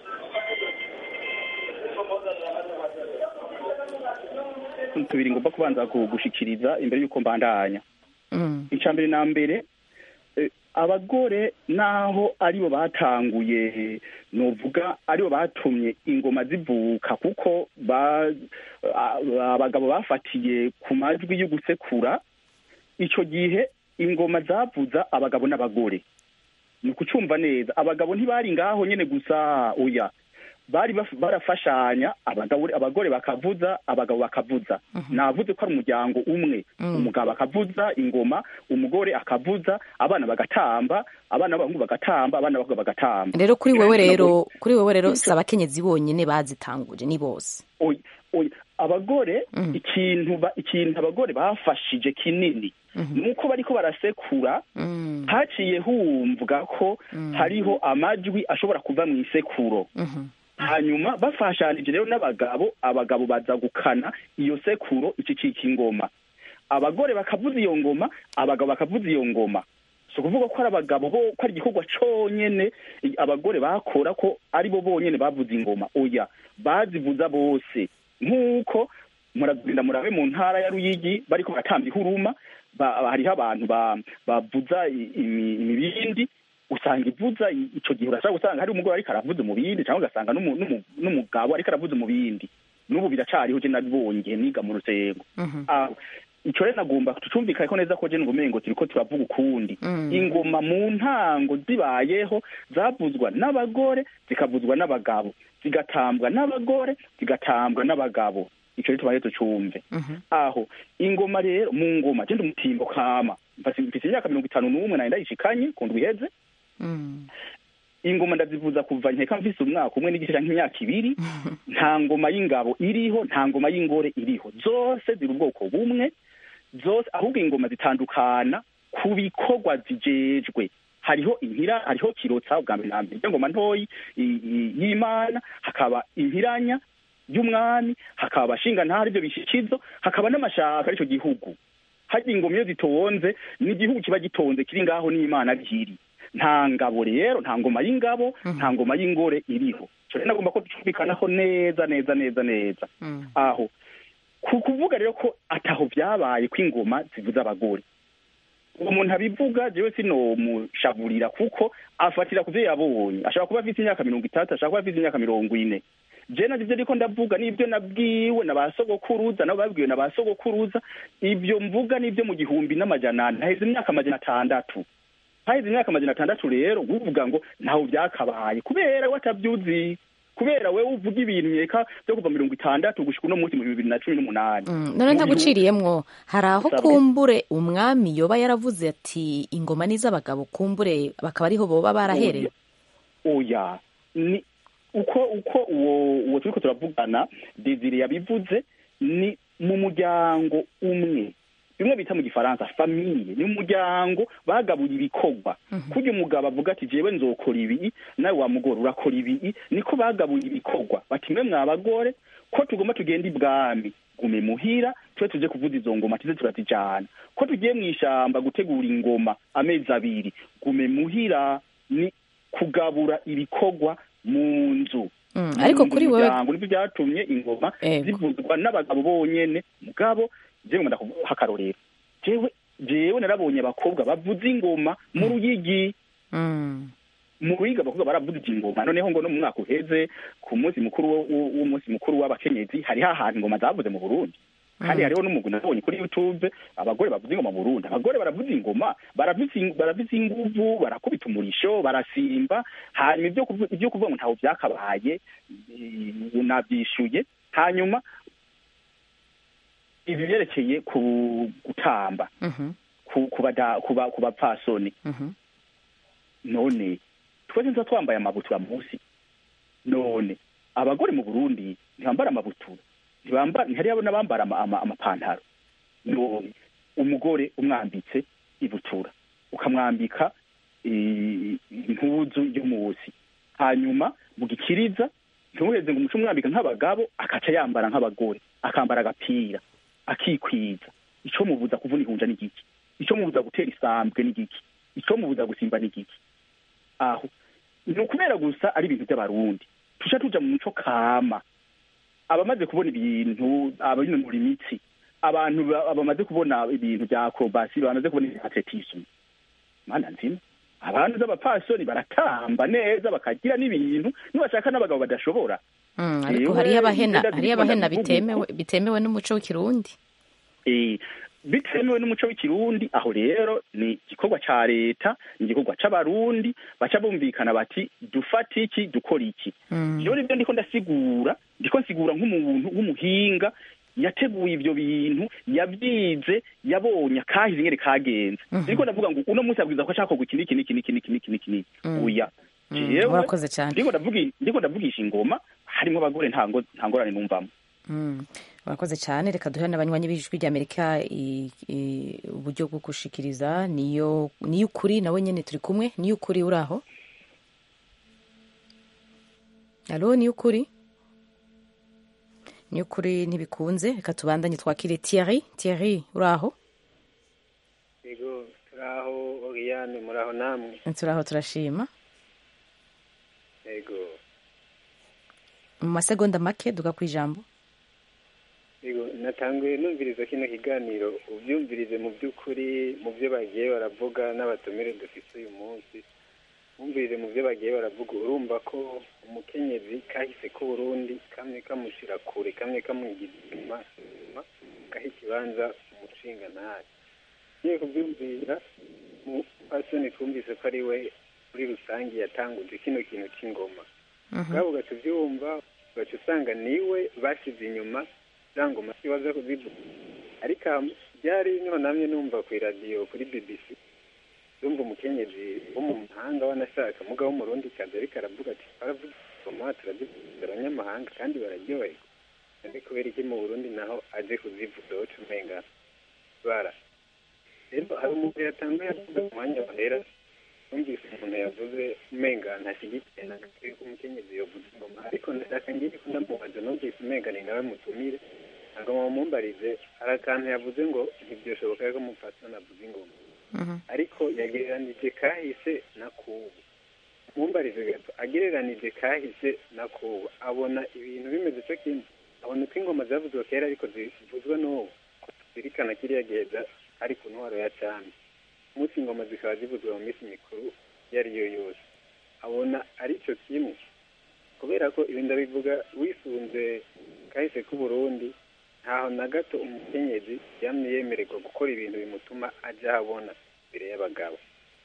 tubiri ngomba kubanza gu- gushikiriza imbere y'uko mbandanya Mm. icya mbere na mbere eh, abagore naho aribo batanguye novuga aribo batumye ingoma zivuka kuko ba- a- abagabo bafatiye ku majwi yo gusekura icyo gihe ingoma zavuza abagabo n'abagore ni ukucumva neza abagabo ntibari ngaho nyine gusa oya bari baf- barafashanya abagabo abagore bakavuza abagabo bakavuza navuze ko ari umuryango umwe Mm. umugabo akavuza ingoma umugore akavuza abana bagatamba abana b'abahungu bagatamba abana b'abakobwa bagatamba rero kuri wewe rero kuri wewe rero si abakenyezi bonyine bazitanguje ni bose oya oya abagore Mhm. ikintu ba- ikintu abagore bafashije kinini nuko bariko barasekura Mm. haciye humvwa ko Mm. hariho amajwi ashobora kuva mu isekuro Mhm. hanyuma bafashanije rero n'abagabo abagabo baza gukana iyo sekuro ikicika ingoma abagore bakavuza iyo ngoma abagabo bakavuza iyo ngoma si ukuvuga ko ari abagabo bo ko ari igikorwa conyene i- abagore bakora ko ari bo bonyene bavuza ingoma oya bazivuza bose nk'uko muragenda murabe mu ntara ya ruyigi bariko baratamba ihuruma ba- hariho abantu ba- bavuza i- imi- imibindi usanga ivuza i- ico gihe urashaka gusanga hari umugore ariko aravuza umubindi cyangwa ugasanga n'umu- n'umu- n'umugabo ariko aravuza umubindi n'ubu biracariho je nabibonye igihe niga mu rusengo Mhm. aho ico rero nagomba tucumvikane ko neza ko je ngumengo turiko turavuga ukundi Mm. ingoma mu ntango zibayeho zavuzwa n'abagore zikavuzwa n'abagabo zigatambwa n'abagore zigatambwa n'abagabo ico rero tubaye tucumve Mhm. aho ingoma rero mu ngoma je ndi umutimbo kama Mfise- mfise imyaka mirongo itanu n'umwe nari ndayishikanye ku ndwi iheze Mm. ingoma ndazivuza kuva nkeka mfise umwaka umwe n'igice canke imyaka ibiri nta ngoma y'ingabo iriho nta ngoma y'ingore iriho zose ziri ubwoko bumwe zose ahubwo ingoma zitandukana ku bikorwa zijejwe hariho impira hariho kirotsa ubwa mbere na mbere iyo ngoma ntoyi i- i- y'imana hakaba impiranya y'umwami hakaba abashingantara ibyo bishikizo hakaba n'amashaka arico gihugu harya ingoma iyo zitonze n'igihugu kiba gitonze kiri ngaho n'imana bihiri nta ngabo rero nta ngoma y'ingabo nta ngoma y'ingore iriho ico rero nagomba ko ducumvikanaho neza neza neza neza Mm. aho ku kuvuga rero ko ataho vyabaye ko ingoma zivuza abagore uwo muntu abivuga jewe sinomushavurira kuko afatira ku vyo yabonye ashobora kuba afite imyaka mirongo itatu ashobora kuba afite imyaka mirongo ine je navyo ivyo ndiko ndavuga n'ivyo nabwiwe na ba sogokuruza nabo babwiwe na ba sogokuruza ivyo mvuga n'ivyo mu gihumbi n'amajana ane haheze imyaka amajana atandatu haheze imyaka amajana atandatu rero uvuga ngo ntaho vyakabaye kubera we atavyuzi kubera wewe uvuga ibintu nkeka vyo kuva mirongo itandatu gushika uno munsi mu bibiri na cumi n'umunani Mm. none ntaguciriyemwo hari aho Sabwe. kumbure umwami yoba yaravuze ati ingoma ni iz'abagabo kumbure bakaba ariho boba barahereye oya ni uko uko uwo uwo turiko turavugana desire yabivuze ni mu muryango umwe bimwe bita mu gifaransa famiye ni umuryango bagabuye ibikorwa kurya umugabo avuga ati jewe nzokora ibi nawe wa mugore urakora ibi niko bagabuye ibikorwa bati mwe mwa bagore ko tugomba tugenda ibwami gume muhira tube tuje kuvuza izo ngoma tuze turazijana ko tugiye mu ishamba gutegura ingoma amezi abiri gume muhira ni kugabura ibikorwa mu nzu Mm, ariko kuri wewe wewe nibyo byatumye ingoma Ego. zivuzwa n'abagabo bonyene mugabo jewe ngomba kuvuga akarorero jewe jewe narabonye abakobwa bavuza ingoma mu ruyigi Mm, mu ruyigi abakobwa baravuza ingoma noneho ngo no mu mwaka uheze ku munsi mukuru wo- wo- w'umunsi mukuru w'abakenyezi hariho ahantu ingoma zavuze mu burundi kandi Mm. hariho n'umugwi nabonye kuri youtube abagore bavuza ingoma mu burundi abagore baravuza ingoma baravuza ing- baravuza inguvu barakubita umurisho barasimba hanyuma ibyo kuvu- ibyo kuvuga ngo ntaho byakabaye eh, nabyishuye hanyuma ibi byerekeye ku gutamba mhm, ku ku bada- ku ba- ku bapfasoni mhm. none twese nza twambaye amabutura munsi none abagore mu burundi ntibambara amabutura ntibambara ntihariho n'abambara ama- ama- amapantaro none umugore umwambitse ibutura ukamwambika i- impuzu yo munsi hanyuma mu gikiriza ntimuheze ngo umuco umwambika nk'abagabo akaca yambara nk'abagore akambara agapira akikwiza ico mubuza kuvuna ihunja n'igiki ico mubuza gutera isambwe n'igiki ico mubuza gusimba n'igiki aho ni ukubera gusa ari ibintu by'abarundi tuca tuja mu muco kama abamaze kubona ibintu abinonora imitsi abantu ba- bamaze kubona ibintu bya acrobacy bamaze kubona ibya atletism mana nzima abantu z'abapasoni baratamba neza bakagira n'ibintu nibashaka n'abagabo badashobora Mm, ariko Jewe, hariyo abahena ngenda hariyo ndikunda abahena kuvuga bitemewe bitemewe n'umuco w'ikirundi Eh, bitemewe n'umuco w'ikirundi aho rero ni igikorwa ca leta ni igikorwa c'abarundi baca bumvikana bati dufata iki dukora iki Mm. rero nibyo ndiko ndasigura ndiko nsigura nk'umuntu w'umuhinga yateguye ivyo bintu yabyize yabonye akahize ingene kagenze Mhm. ndiko ndavuga ngo uno munsi abwiza ko ashaka iki n'iki n'iki n'iki n'iki n'iki n'iki n'iki Mm. oya Mm, jewe urakoze cyane ndiko ndavugi ndiko ndavugisha ingoma harimo abagore nta ngo- nta ngorane numvamo Mm, urakoze cyane reka duhe n'abanywanyi b'ijwi ry'amerika i- i- uburyo bwo gushikiriza niyo niyo ukuri nawe nyine turi kumwe niyo ukuri uri aho alo niyo ukuri niyo ukuri ntibikunze reka tubandanye twakire Thierry Thierry uri aho yego turaho oriyane muraho namwe turi aho turashima yego mu masegonda make duga ku ijambo yego natanguye numviriza kino kiganiro ubyumvirize mu by'ukuri mu byo bagiye baravuga n'abatumire dufite uyu munsi wumvirize mu byo bagiye baravuga urumva ko umukenyezi kahise k'uburundi kamwe kamushyira kure kamwe kamugira inyuma inyuma gaha ikibanza umushinga ntari ngiye kubyumvira mu pasoni twumvise ko ari we muri rusange yatanguje kino kintu cy'ingoma ubwabo ugaca ubyumva ugaca usanga niwe bashyize inyuma za ngoma zibaza kuzivuga ariko aha byari nonamye numva ku iradiyo kuri bbc yumva umukenyezi wo mu mahanga wanashaka mugabo w'umurundi kazi ariko aravuga ati baravuga ingoma turazivuza abanyamahanga kandi bararyoherwa kandi kubera iki mu burundi naho aje kuzivuga woca umenga bara rero hari umuntu yatanguye avuga mu mwanya wahera numvise umuntu yavuze umenga ntashyigikiye na gato yuko umukenyezi yovuza ingoma ariko ndashaka ngiye kundamubaza numvise umenga ni nawe mutumire ntabwo mumumbarize hari akantu yavuze ngo ntibyoshoboka ko umupfasoni avuza ingoma ariko yagereranije kahise na kubu mumbarize gato agereranije kahise na kubu abona ibintu bimeze cyo kimwe abona uko ingoma zavuzwe kera ariko zivuzwa n'ubu zirikana kiriya gihe ari ku ntwaro ya cyami umunsi ingoma zikaba zivuzwa mu minsi mikuru iyo ari yo yose abona ari cyo kimwe kubera ko ibi ndabivuga wisunze kahise k'uburundi ntaho na gato umukenyezi yamye yemererwa gukora ibintu bimutuma ajya ahabona imbere y'abagabo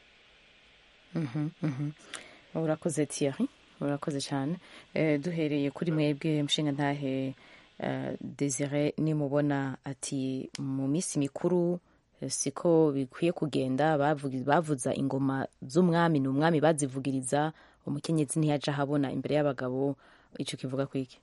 urakoze Thierry urakoze cyane duhereye kuri mwebwe mushinga ntahe desire nimubona ati mu minsi mikuru siko bikwiye kugenda bavuza ingoma z'umwami ni umwami bazivugiriza umukenyezi ntiyajya ahabona imbere y'abagabo icyo kivuga ku iki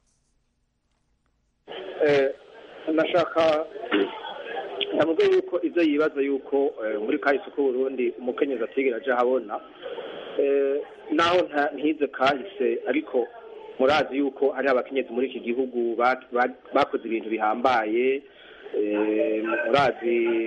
nashaka ndavuga yuko ibyo yibaza yuko muri kahise k'uburundi umukenyezi atigera ajya ahabona naho ntize kahise ariko murazi yuko hari abakenyezi muri iki gihugu ba- ba- bakoze ibintu bihambaye eh, murazi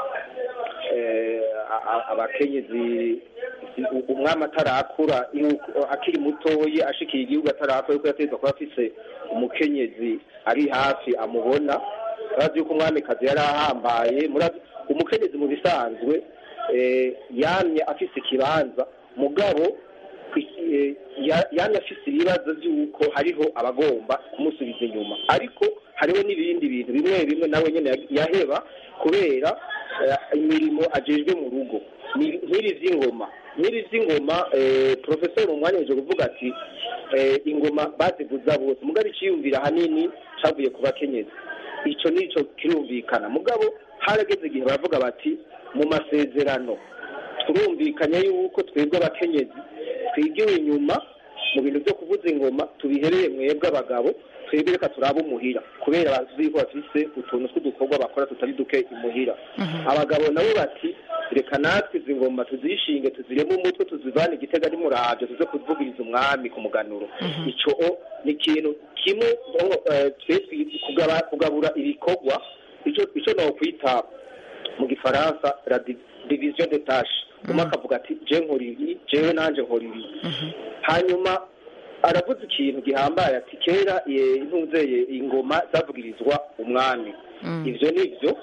eh, a- a- abakenyezi u- umwami atarakura yuko akiri mutoyi ashikiye igihugu atarakura yuko yategetswe kuba afise umukenyezi ari hafi amubona murazi yuko umwamikazi yari ahambaye murazi umukenyezi mu bisanzwe eh, yamye afise ikibanza mugabo eh, ya- yamye afise ibibazo by'uko hariho abagomba kumusubiza inyuma ariko hariho n'ibindi bintu bimwe bimwe nawe nyene ya- yaheba kubera eh, imirimo ajejwe mu rugo Ni- nk'iri vy'ingoma nk'iri vy'ingoma eh, profesor mu mwanya yaje kuvuga ati eh, ingoma bazivuza bose mugabo iciyumvira hanini cavuye ku bakenyezi ico nico kirumvikana mugabo harageze igihe baravuga bati mu masezerano turumvikanye yuko twebwe abakenyezi twigiwe inyuma mu bintu byo kuvuza ingoma tubihereye mwebwe abagabo twebwe reka turabe umuhira kubera bazi ko bafise utuntu tw'udukorwa bakora tutari duke imuhira abagabo nabo bati reka natwe izi ngoma tuzishinge tuziremo umutwe tuzivane igitega n'umuravyo tuze kuvugiriza umwami ku muganuro ico o ni ikintu kimwe eh, twe twi- kugaba- kugabura ibikorwa ico ico nokwita mu gifaransa la di- division de tâche umwe akavuga ati je nkora ibi jewe nanje nkora ibi hanyuma aravuze ikintu gihambaye ati kera eh, intuzeye ingoma zavugirizwa umwami ivyo nivyo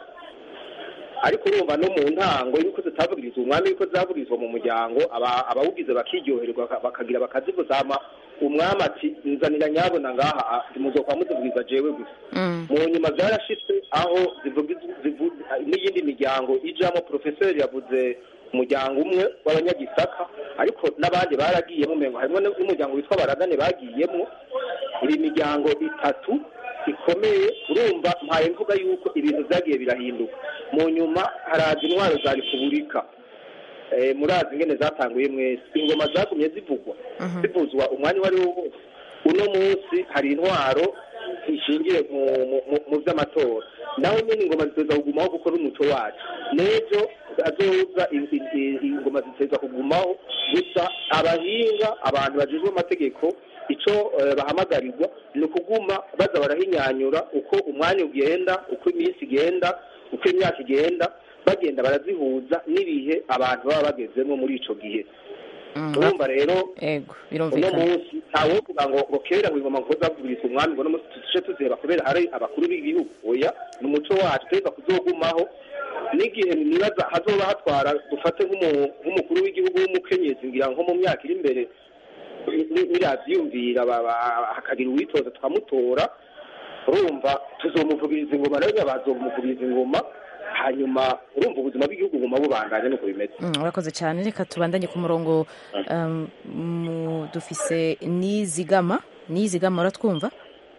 ariko urumva no mu ntango yuko zitavugirizwa umwami yuko zavugirizwa mu muryango aba- abawugize bakiryoherwa baka- bakagira bakazivuza hama umwami ati nzanira nyabona ngaha ah, muzokwa muzivugiriza jewe gusa mu nyuma byarashitse aho zivugiz- zivu- n'iyindi miryango ijamo profeseri yavuze umuryango umwe w'abanyagisaka ariko n'abandi baragiyemo umengo harimo n'umuryango witwa baragane bagiyemo iri miryango itatu ikomeye urumva mpaye mvuga yuko ibintu byagiye birahinduka mu nyuma haraza intwaro za repubulika eh, murazi ingene zatanguye mwese ingoma zagumye zivugwa zivuzwa umwanya uwo ari wo wose uno munsi hari intwaro ishingiye mu, mu, mu, mu vy'amatora naho nyene ingoma ziteza kugumaho kuko n'umuco wacu n'ejo azoza i- i- i- ingoma ziteza kugumaho gusa abahinga abantu bajejwe amategeko ico eh, bahamagarirwa ni ukuguma baza barahinyanyura uko umwanya ugenda uko iminsi igenda uko imyaka igenda bagenda barazihuza n'ibihe abantu baba bagezemo muri ico gihe urumva rero ego uno birumvikana munsi ntawovuga ngo ngo kera ngo ingoma ngo zavugirizwa umwami ngo no munsi tuce tuzireba kubera hari abakuru b'igihugu oya ni umuco wacu tweza kuzogumaho n'igihe nibaza hazoba hatwara dufate nk'umu- nk'umukuru w'igihugu w'umukenyezi ngira nko mu myaka iri imbere ni- niravyiyumvira ba- ba- hakagira uwitoza tukamutora urumva tuzomuvugiriza ingoma nawe nyine bazomuvugiriza ingoma hanyuma urumva ubuzima bw'igihugu buguma bubandanya nuko bimeze Mm, urakoze cyane reka tubandanye ku murongo um, mu- dufise nizigama nizigama uratwumva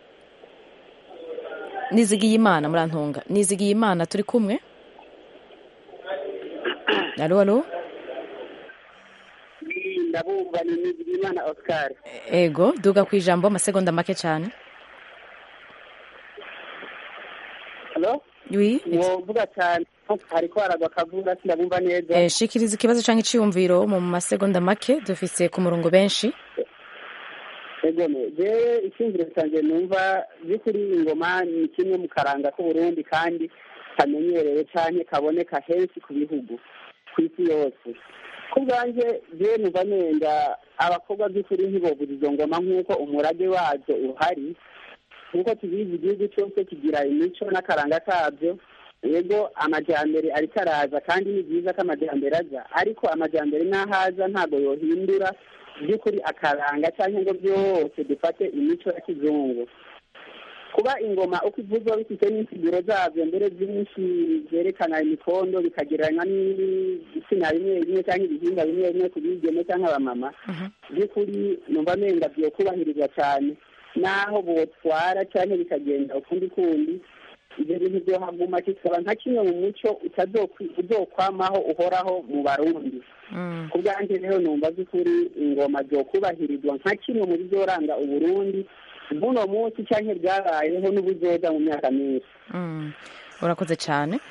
nizigiye imana murantunga nizigiye imana turi kumwe alo alo ndabumva ni nizigimana oscar ego duga ku ijambo amasegonda make cyane halo wi wovuga cyane hariko haragwa akavura sindabumva neza eh, shikiriza ikibazo cyangwa iciyumviro mu masegonda make dufise ku murongo benshi egome jewe icyumviro cyanjye numva by'ukuri ingoma ni kimwe mu karanga k'uburundi kandi kamenyerewe cyane kaboneka henshi ku bihugu ku isi yose ku bwanjye jewe numva nenda abakobwa by'ukuri ntibobuza izo ngoma nk'uko umurage wazo uhari nk'uko tubizi igihugu cyose kigira imico n'akaranga kabyo yego amajyambere ariko araza kandi ni byiza ko amajyambere aza ariko amajyambere n'ahaza ntabwo yohindura by'ukuri akaranga cyangwa ngo byose dufate imico ya kizungu kuba ingoma uko ivuzwa bifite n'insiguro zabyo mbere byinshi byerekana imikondo bikagereranywa n'ibitsina bimwe bimwe cyangwa ibihingwa bimwe bimwe ku bigeme cyangwa abamama by'ukuri numva amenga byo kubahirizwa cyane n'aho botwara cyangwa bikagenda ukundi kundi ibyo bintu byohaguma kikaba nka kimwe mu muco uzokwamaho uhoraho mu barundi ku bwanjye rero numva by'ukuri ingoma byokubahirizwa nka kimwe mu bizoranga uburundi buno munsi cyangwa bwabayeho n'ubuzoza mu myaka myinshi Mm. urakoze cyane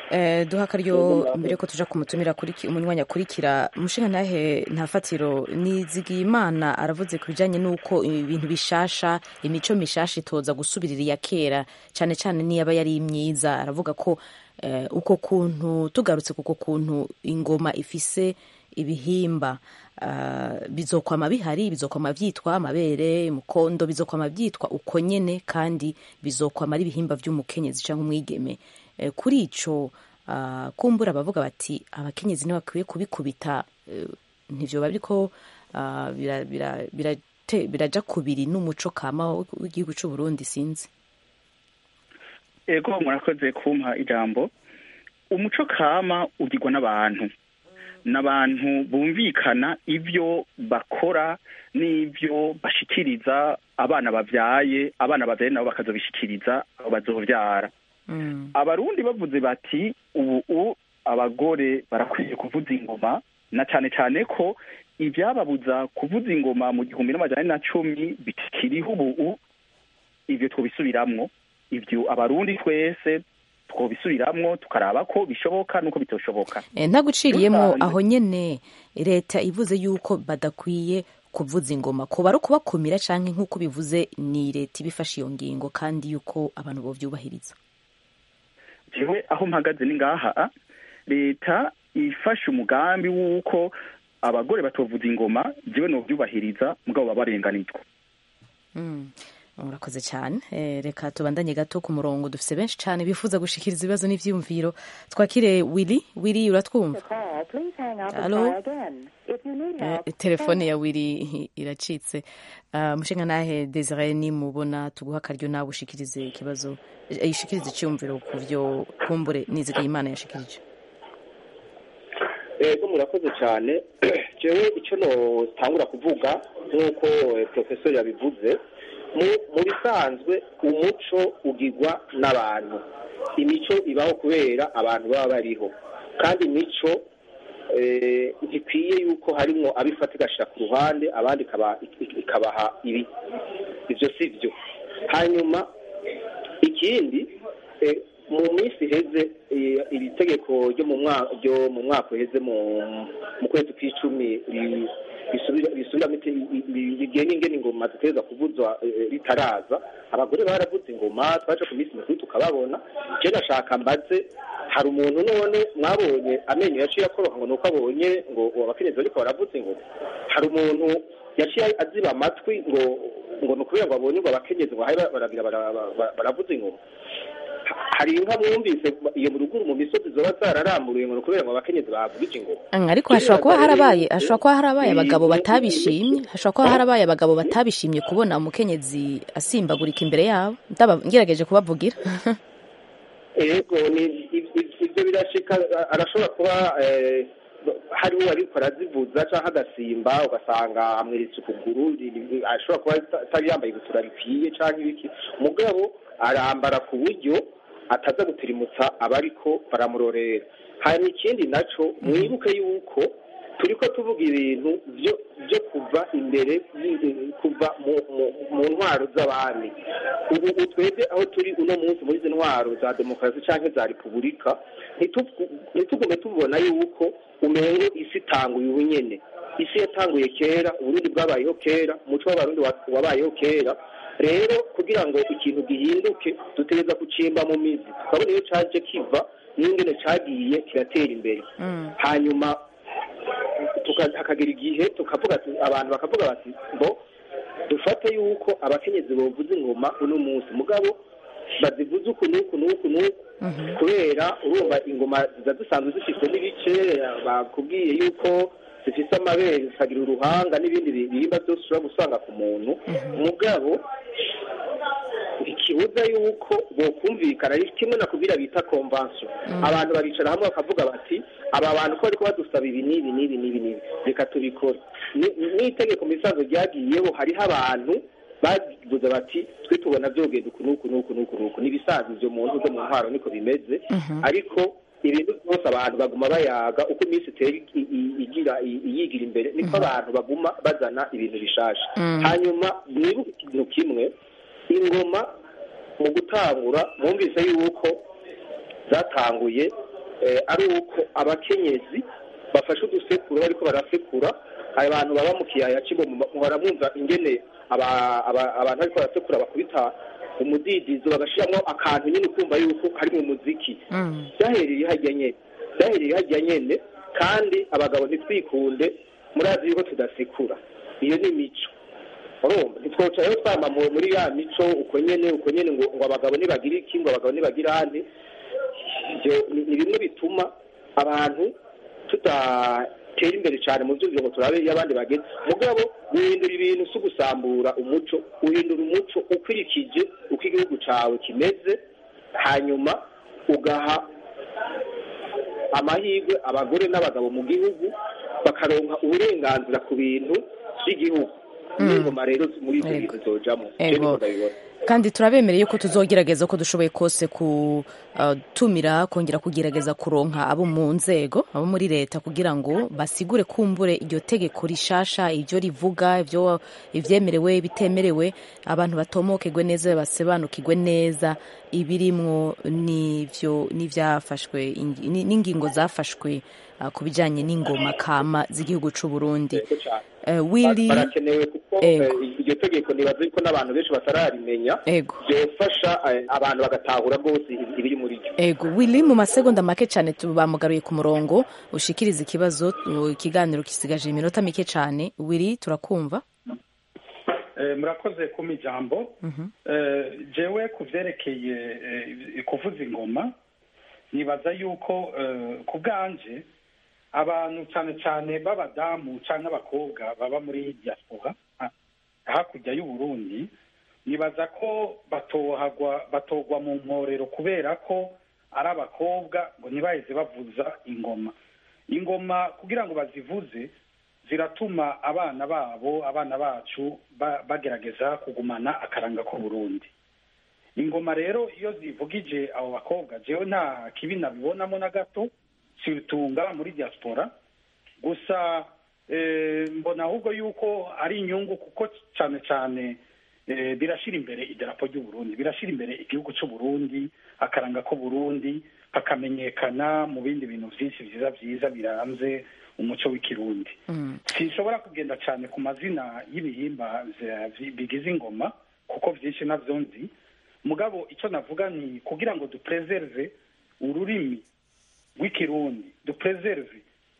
Eh, duha akaryo mbere ko tuja kumutumira kuri ki- umunywanyi akurikira umushinga ntahe nta fatiro nizigiye imana aravuze ku bijanye n'uko ibintu bishasha imico mishasha itoza gusubirira iya kera cyane cyane niyaba yari myiza aravuga ko eh, uko kuntu tugarutse kuko kuntu ingoma ifise ibihimba ah, bizokwama bihari bizokwama vyitwa amabere mukondo bizokwama vyitwa uko nyene kandi bizokwama ari ibihimba vy'umukenyezi canke umwigeme Eh, kuri ico ah, kumbura bavuga bati abakenyezi ntibakwiye kubikubita eh, ntivyoba biriko ah, bira- bira- birate- biraja kubiri n'umuco kama w'igihugu c'u Burundi sinzi ego murakoze kumpa ijambo umuco kama ugirwa n'abantu n'abantu bumvikana ibyo bakora n'ibyo bashikiriza abana bavyaye abana bavyaye nabo bakazobishikiriza abo bazovyara abarundi bavuze bati ubu u abagore barakwiye kuvuza ingoma na cane cane ko ibyababuza kuvuza ingoma mu gihumbi n'amajana ane na cumi bikiriho ubu ivyo twobisubiramwo ivyo abarundi twese twobisubiramwo tukaraba ko bishoboka nuko bitoshoboka Eh, ntaguciriyemo Rusange. aho nyene leta ivuze yuko badakwiye kuvuza ingoma kuba ari ukubakumira canke nk'uko bivuze ni leta ibifashe iyo ngingo kandi yuko abantu bovyubahiriza jewe aho mpagaze ni ngaha leta ifashe umugambi w'uko abagore batovuza ingoma jewe novyubahiriza mugabo baba barenganijwe Mm. urakoze cyane Eh, reka tubandanye gato ku murongo dufise benshi cyane bifuza gushikiriza ibibazo n'ivyiyumviro twakire willy willy uratwumva Hello? Eh, telefone ya willy iracitse uh, mushinga nahe desire nimubona tuguha akaryo nawe ushikirize ikibazo eh, ishikirize icyumviro ku vyo kumbure nizigiye imana yashikirije ego murakoze cyane jewe icyo notangura kuvuga nk'uko eh, profesor yabivuze mu- mu bisanzwe umuco ugirwa n'abantu imico ibaho kubera abantu baba bariho kandi imico eh, ntikwiye yuko harimwo abifata igashira ku ruhande abandi ikaba- ik- ikabaha ibi ibyo si byo hanyuma ikindi eh, mu minsi iheze eh, iri tegeko ryo mu mwaka ryo mu mwaka uheze mu mu kwezi kw'icumi ri- risubira risubiramo ite- i- i- rigena ingene ingoma ziteza kuvuzwa eh, ritaraza abagore baravuze ingoma twaje ku minsi mikuru tukababona je nashaka mbaze hari umuntu none mwabonye amenyo yaciye akoroka ngo nuko abonye ngo abakenyezi bariko baravuza ingoma hari umuntu yaciye aziba amatwi ngo ngo ni ukubera ngo abonye ngo abakenyezi ngo hari baragira bara- bara- baravuza ingoma hari inka mwumvise iyo mu ruguru mu misozi zoba zararamburiye ngo ni ukubera ngo abakenyezi bavugije ingoma Mm, ariko hashobora kuba harabaye hashobora kuba harabaye abagabo batabishimye hashobora kuba harabaye abagabo batabishimye kubona umukenyezi asimbagurika imbere yabo ndaba ngerageje kubavugira ego ni i- i- ibyo birashika a- arashobora kuba eh, hari uwo ariko arazivuza cyangwa agasimba ugasanga amweretse ukuguru ri- ri- ashobora kuba ata- atari yambaye ibutura rikwiye cyangwa ibiki mugabo arambara ku buryo ataza gutirimutsa abariko baramurorera hanyuma ikindi naco mwibuke yuko turiko tuvuga ibintu byo byo kuva imbere y- kuva mu mu- mu ntwaro z'abami ubu ubu twebwe aho turi uno munsi muri izi ntwaro za demokarasi cyangwa za repubulika ntitugu- ntitugume tubona yuko umengo isi itanguye ubu nyene isi yatanguye kera uburundi bwabayeho kera umuco w'abarundi wa- wabayeho kera rero kugira ngo ikintu gihinduke dutegereza kucimba mu mizi tukabona iyo caje kiva n'ingene cagiye kiratera imbere hanyuma tuka- hakagera igihe tukavuga ati- abantu bakavuga bati ngo dufate yuko abakenyezi bovuza ingoma uno munsi mugabo bazivuze uku n'uku n'uku n'uku kubera urumva ingoma ziza zisanzwe zifite n'ibice bakubwiye yuko zifite amabere zikagira uruhanga n'ibindi bi- bihimba byose ushobora gusanga ku muntu mugabo ikibuza yuko bokumvikana ari kimwe na kubira bita convention abantu baricara hamwe bakavuga bati aba bantu ko bariko badusaba ibi n'ibi n'ibi n'ibi n'ibi reka tubikore Ni- n'itegeko mu bisanzwe ryagiyeho hariho abantu bavuze bati twe tubona vyogenda uku n'uku n'uku n'uku n'uku n'ibisanzwe ivyo mu nzu zo mu ntwaro niko bimeze ariko ibintu byose abantu baguma bayaga uko iminsi itera i- i- igira i- iyigira imbere niko abantu baguma bazana ibintu bishasha Mhm. hanyuma mwibuke ikintu kimwe ingoma mu gutangura mwumvise yuko zatanguye eh, ari uko abakenyezi bafashe udusekuru bariko barasekura abantu baba mu kiyaya cy'ingo muhora mwumva ingene aba- aba- abantu bariko barasekura bakubita umudidizo bagashiramo akantu nyine ukumva yuko kari mu muziki byahereye hajya nyene byahereye hajya nyene kandi abagabo ntitwikunde murazi yuko tudasekura iyo ni imico urumva ntitwoca rero twama mu- muri ya mico uko nyene uko nyene ngo ngo abagabo nibagira iki ngo abagabo nibagira andi ivyo ni ni bimwe bituma abantu tudatera imbere cyane mu vyumviro ngo turabe iyo abandi bageze mugabo guhindura ibintu si ugusambura umuco uhindura umuco ukurikije uko igihugu cawe kimeze hanyuma ugaha amahirwe abagore n'abagabo mu gihugu bakaronka uburenganzira ku bintu by'igihugu n'ingoma rero muri ibyo bintu zojamo Ego. Je niko ndabibona kandi turabemereye ko tuzogerageza uko dushoboye kose kutumira kongera kugerageza kuronka abo mu nzego abo muri leta kugira ngo basigure kumbure iryo tegeko rishasha ibyo rivuga ibyo ibyemerewe bitemerewe abantu batomokegwe neza basobanukirwe neza ibirimwo n'ivyo n'ivyafashwe ingi- ni- n'ingingo zafashwe ah, ku bijanye n'ingoma kama z'igihugu c'u Burundi Yego cane. Eh, Willy barakenewe kuko Ego. eh, iryo tegeko nibaza yuko n'abantu benshi batararimenya Ego. byofasha eh, abantu bagatahura rwose ibiri muri ryo Ego Willy mu masegonda make cyane bamugaruye ku murongo ushikiriza ikibazo uh, ikiganiro kisigaje iminota mike cyane Willy turakumva Eh, murakoze kuma ijambo Eh, jewe ku vyerekeye eh, kuvuza ingoma nibaza yuko eh, ku bwanje abantu cyane cyane b'abadamu cyangwa abakobwa baba muri diaspora ha- hakurya y'uburundi nibaza ko batohagwa batogwa mu mporero kubera ko ari abakobwa ngo ntibaheze bavuza ingoma ingoma kugira ngo bazivuze ziratuma abana babo abana bacu ba- bagerageza kugumana akaranga k'uburundi ingoma rero iyo zivugije abo bakobwa jewe nta kibi nabibonamo na gato sibitunga muri diaspora gusa eh, mbona ahubwo yuko ari inyungu kuko cyane cyane eh, birashira imbere idarapo ry'uburundi birashira imbere igihugu c'uburundi akaranga k'uburundi kakamenyekana mu bindi bintu byinshi byiza byiza biranze umuco w'ikirundi sinshobora kugenda cyane ku mazina y'ibihimba ze- vi- bigize ingoma kuko byinshi navyo nzi mugabo icyo navuga ni kugira ngo dupreserve ururimi rw'ikirundi dupreserve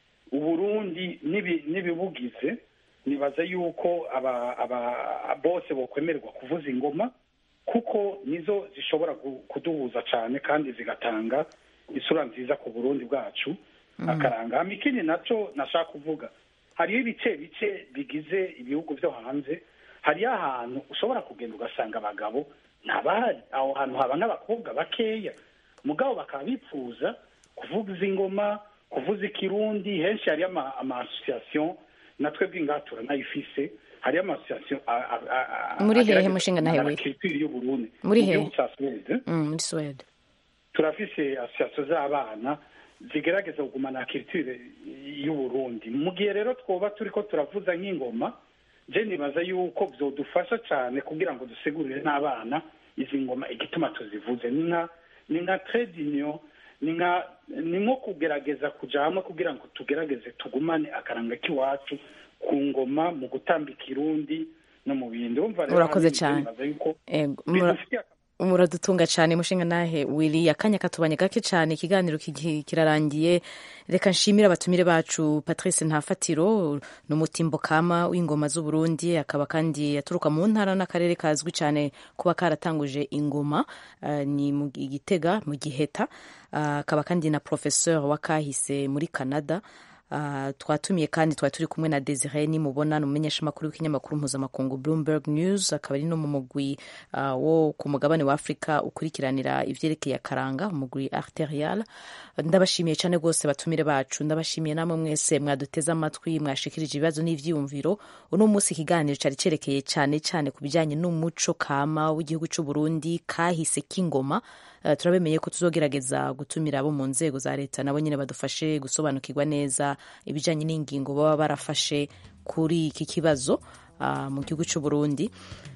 uburundi n'ibi- n'ibibugize nibaza yuko aba aba bose bokwemererwa kuvuza ingoma kuko nizo zishobora gu- kuduhuza cyane kandi zigatanga isura nziza ku burundi bwacu akaranga hama ikindi naco nashaka kuvuga hariho ibice bice bigize ibihugu vyo hanze hariyo ahantu ushobora kugenda ugasanga abagabo ntabahari aho hantu haba n'abakobwa bakeya mugabo bakaba bipfuza kuvuza ingoma kuvuza ikirundi henshi hariyo ama ama association na twebwe ngaha turanayifise hariyo ama association a- a- a- a- Muri hehe agerageza mushinga nahe kuzana we? culture y'uburundi Muri mu hehe? gihugu ca Suède Mm, muri Swede turafise association z'abana zigerageza kugumana culture y'uburundi mu gihe rero twoba turiko turavuza nk'ingoma je nibaza yuko vyodufasha cane kugira ngo dusigurire n'abana izi ngoma igituma tuzivuze ni nka ni nka trade union ni nka ni nko kugerageza kuja hamwe kugira ngo tugerageze tugumane akaranga k'iwacu ku ngoma mu gutamba ikirundi no mu bindi urumva rero Urakoze hari ibintu cane. nibaza yuko Ego, mura- bidufitiye muradutunga cyane mushinga nahe Willy akanya katubanye gake cyane ikiganiro kigi- kirarangiye reka nshimire abatumire bacu Patrice Ntafatiro ni umutimbo kama w'ingoma z'Uburundi akaba kandi aturuka mu ntara n'akarere kazwi cyane kuba karatanguje ingoma eh, ni mu Gitega mu Giheta Ah, akaba kandi na professeur wa kahise muri Canada Uh, twatumiye kandi twari turi kumwe na Desire nimubona ni umumenyeshamakuru w'ikinyamakuru mpuzamakungu Bloomberg News akaba ari no mu mugwi uh, wo ku mugabane wa Afrika ukurikiranira ivyerekeye akaranga umugwi arterial ndabashimiye cyane rwose batumire bacu ndabashimiye namwe mwese mwaduteze amatwi mwashikirije ibibazo n'ivyiyumviro uno munsi ikiganiro cari cerekeye cyane cyane ku bijanye n'umuco kama w'igihugu c'u Burundi kahise k'ingoma Uh, turabemeye ko tuzogerageza gutumira abo mu nzego za leta nabo nyine badufashe gusobanukirwa neza ibijanye n'ingingo baba barafashe kuri iki kibazo uh, mu gihugu c'u Burundi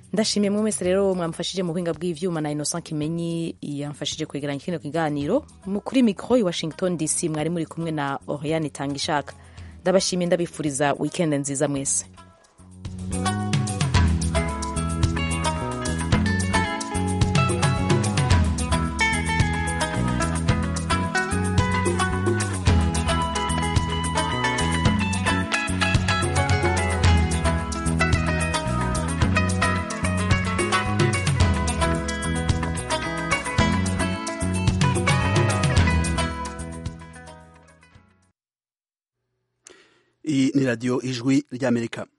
ndashimiye mwe mwese rero mwamfashije mu buhinga bw'ivyuma na innocent kimenyi yamfashije kwegeranya kino kiganiro Mu- kuri mikro i washington dc mwari muri kumwe na oriane tangishaka ndabashimiye ndabifuriza weekend nziza mwese iyi ni radiyo ijwi ry'amerika